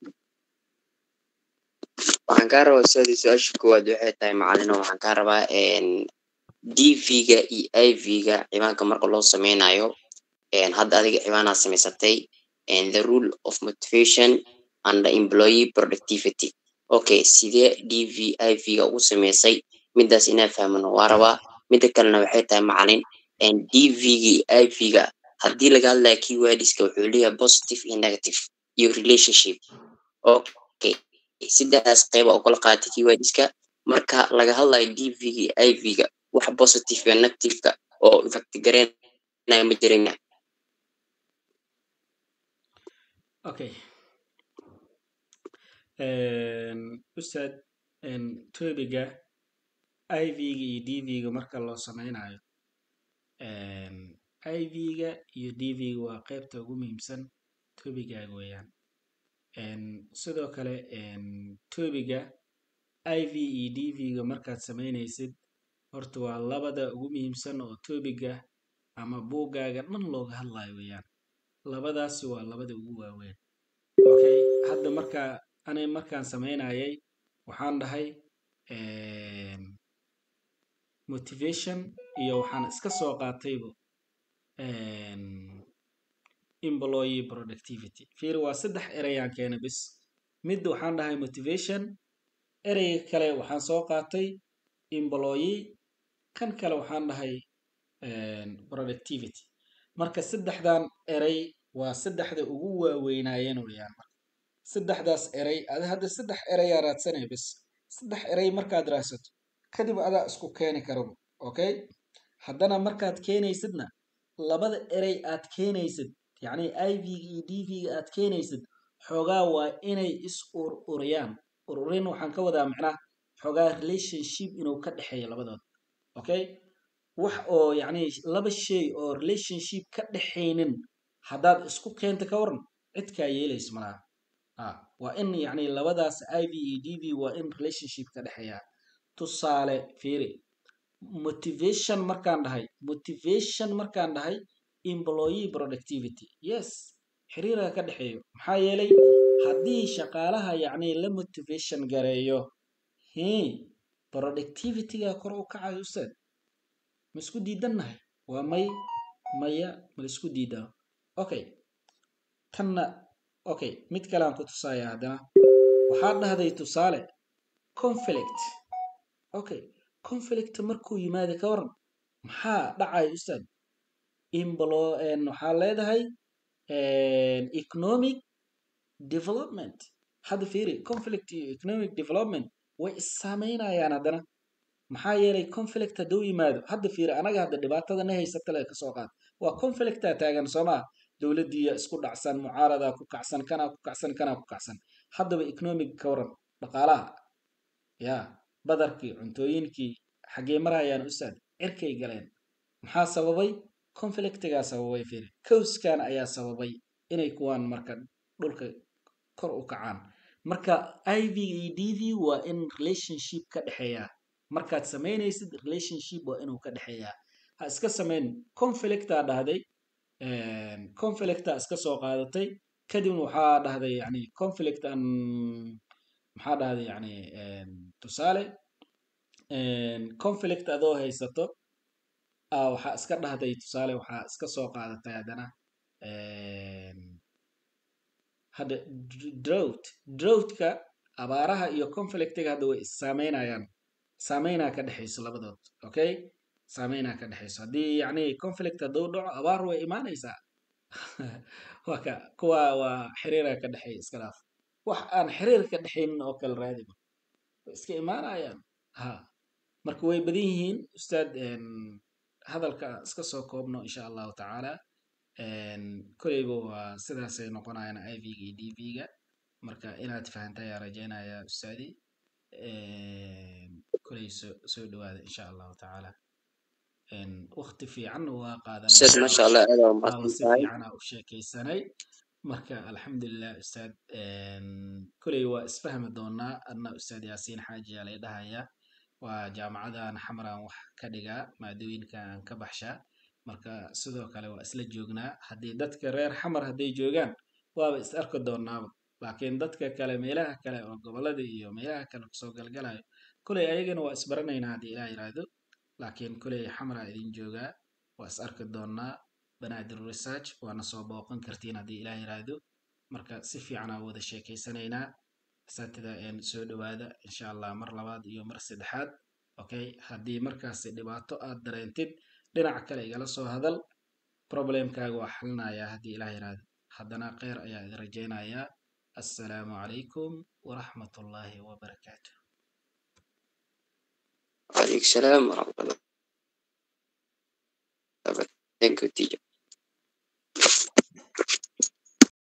waxaan kaa rabaa ustaadi su-aasha koowaad waxay tahay macalino waxaan kaa rabaa dv-ga iyo iv-ga ciwaanka marka loo sameynayo hadda adiga ciwaanaa samaysatay the rule of motivation and the employee productivity okay sidee dv iv-ga ugu sameysay midaas inaa fahmano waa rabaa mida kalena waxay tahay macalin dv-ga iyo iv-ga haddii laga hadlaya keywordska wuxuu leeyahay positive iyo negative iyo relationship okay sidaas qeyba oo kala qaatay keywordska marka laga hadlayo dv-ga iyo iv-ga wax positive iyo negative-ka oo effect gareynaya ma jirina okay ustaad tobiga iv-ga iyo dv-ga marka loo sameynayo iv-ga iyo dv-ga waa qeybta ugu muhiimsan tobigaaga weeyaan sidoo kale tobiga iv iyo dv-ga markaad sameynaysid horta waa labada ugu muhiimsan oo tobiga ama buuggaaga dhan looga hadlayo weeyaan labadaasi waa labada ugu waaweyn okay hadda markaa anay markaan sameynayay waxaan dhahay motivation iyo waxaan iska soo qaataybo employee productivity fiir waa saddex ereyaan keena bis mid waxaan dhahay motivation ereyga kale waxaan soo qaatay employee kan kale waxaan dhahay productivity marka saddexdan erey waa saddexda ugu waaweynaayeen weyaan marka saddexdaas erey ada hadda saddex ereyaa raadsanaya bis saddex erey markaad raadsato kadib adaa isku keeni karabo okay haddana markaad keenaysidna labada erey aad keenaysid yacni iv-ga iyo dv-ga aad keenaysid xoogaa waa inay is ur uriyaan ururin waxaan ka wadaa macnaha xoogaa relationship inuu ka dhexeeyo labadood okay wax oo yacni laba shay oo relationship ka dhexaynin haddaad isku keenta ka waran cidkaa yeelaysa malaha ah waa in yacni labadaas iv iyo dv waa in relationship ka dhexeeya tusaale fiiri motivation markaan dhahay motivation markaan dhahay employee productivity yes xiriirka ka dhexeeyo maxaa yeelay haddii shaqaalaha yacni la motivation gareeyo hi productivityga kor u kacayo ustaad ma isku diidannahay waa may maya ma la isku diidano okay tanna okay mid kale aan ku tusaaya haddana waxaad dhahday tusaale conflict okay conflict markuu yimaado ka waran maxaa dhacaya ustaad imblo waxaa leedahay economic development hadda fiiri conflict iyo economic development way isaameynayaan haddana maxaa yeelay conflict hadduu yimaado hadda fiiri anaga hadda dhibaatada na haysata le kasoo qaad waa conflictaa taagan soomaa dowladdiiya isku dhacsan mucaaradaa ku kacsan kanaa ku kacsan kanaa ku kacsan haddaba economic ka waran dhaqaalaha ya badarkii cuntooyinkii xaggee marayaan ustaad cirkay galeen maxaa sababay conflictigaa sababay fiiri cowskan ayaa sababay inay kuwaan marka dhulka kor u kacaan marka iv iyo dv waa in relationship ka dhexeeya markaad samaynaysid relationship waa inuu ka dhexeeyaa ha iska samayn conflictaa dhahday conflictaa iska soo qaadatay kadibna waxaa dhahday yani conflict an maxaa dhahday yani tusaale conflict adoo haysato waxaa iska dhahday tusaale waxaa iska soo qaadatay haddana hadda drought droughtka abaaraha iyo conflictiga hadda way isaameynayaan saameynaa ka dhexayso labadood okay saameynaa ka dhexayso haddii yacni conflict hadduu dhaco abaar way imaanaysaa waa ka kuwa waa xiriira ka dhexeeya iska dhaaf wax aan xiriir ka dhexaynin oo kale raadiba way iska imaanayaan ha marka way badan yihiin ustaad hadalka iska soo koobno insha allahu tacaala koleyba waa sidaasay noqonayaan iv-ga iyo dv-ga marka inaad fahanta ayaa rajaynaya ustaadi koley soo soo dhawaada insha allahu tacaala wakti fiicanna waa ustaad masha allah aad aa qaadanaa umahadsan si tahay fiican aa u sheekaysanay marka alxamdulilah ustaad koley waa isfahmi doonaa adna ustaad yaasiin xaaji aa lay dhahaya waa jaamacadan xamaran wax ka dhigaa maadooyinka aan ka baxshaa marka sidoo kale waa isla joognaa haddii dadka reer xamar hadday joogaan waaba is arki doonaaba laakiin dadka kale meelaha kale oo gobolada iyo meelaha kale kusoo galgalayo koley ayagana waa isbaranaynaa haddii ilaah yiraahdo laakiin koley xamara idin joogaa waa is arki doonaa banaadir research waana soo booqan kartiin haddii ilaah yiraahdo marka si fiican aa wada sheekeysanaynaa asaatida soo dhawaada insha allah mar labaad iyo mar saddexaad okay haddii markaasi dhibaato aad dareentid dhinaca kale igala soo hadal problemkaaga waa xalinayaa haddii ilaah yiraahdo haddana kheyr ayaa idin rajaynayaa assalaamu calaykum waraxmat ullaahi wabarakaatu وعليكم السلام ورحمة الله وبركاته Thank you, teacher.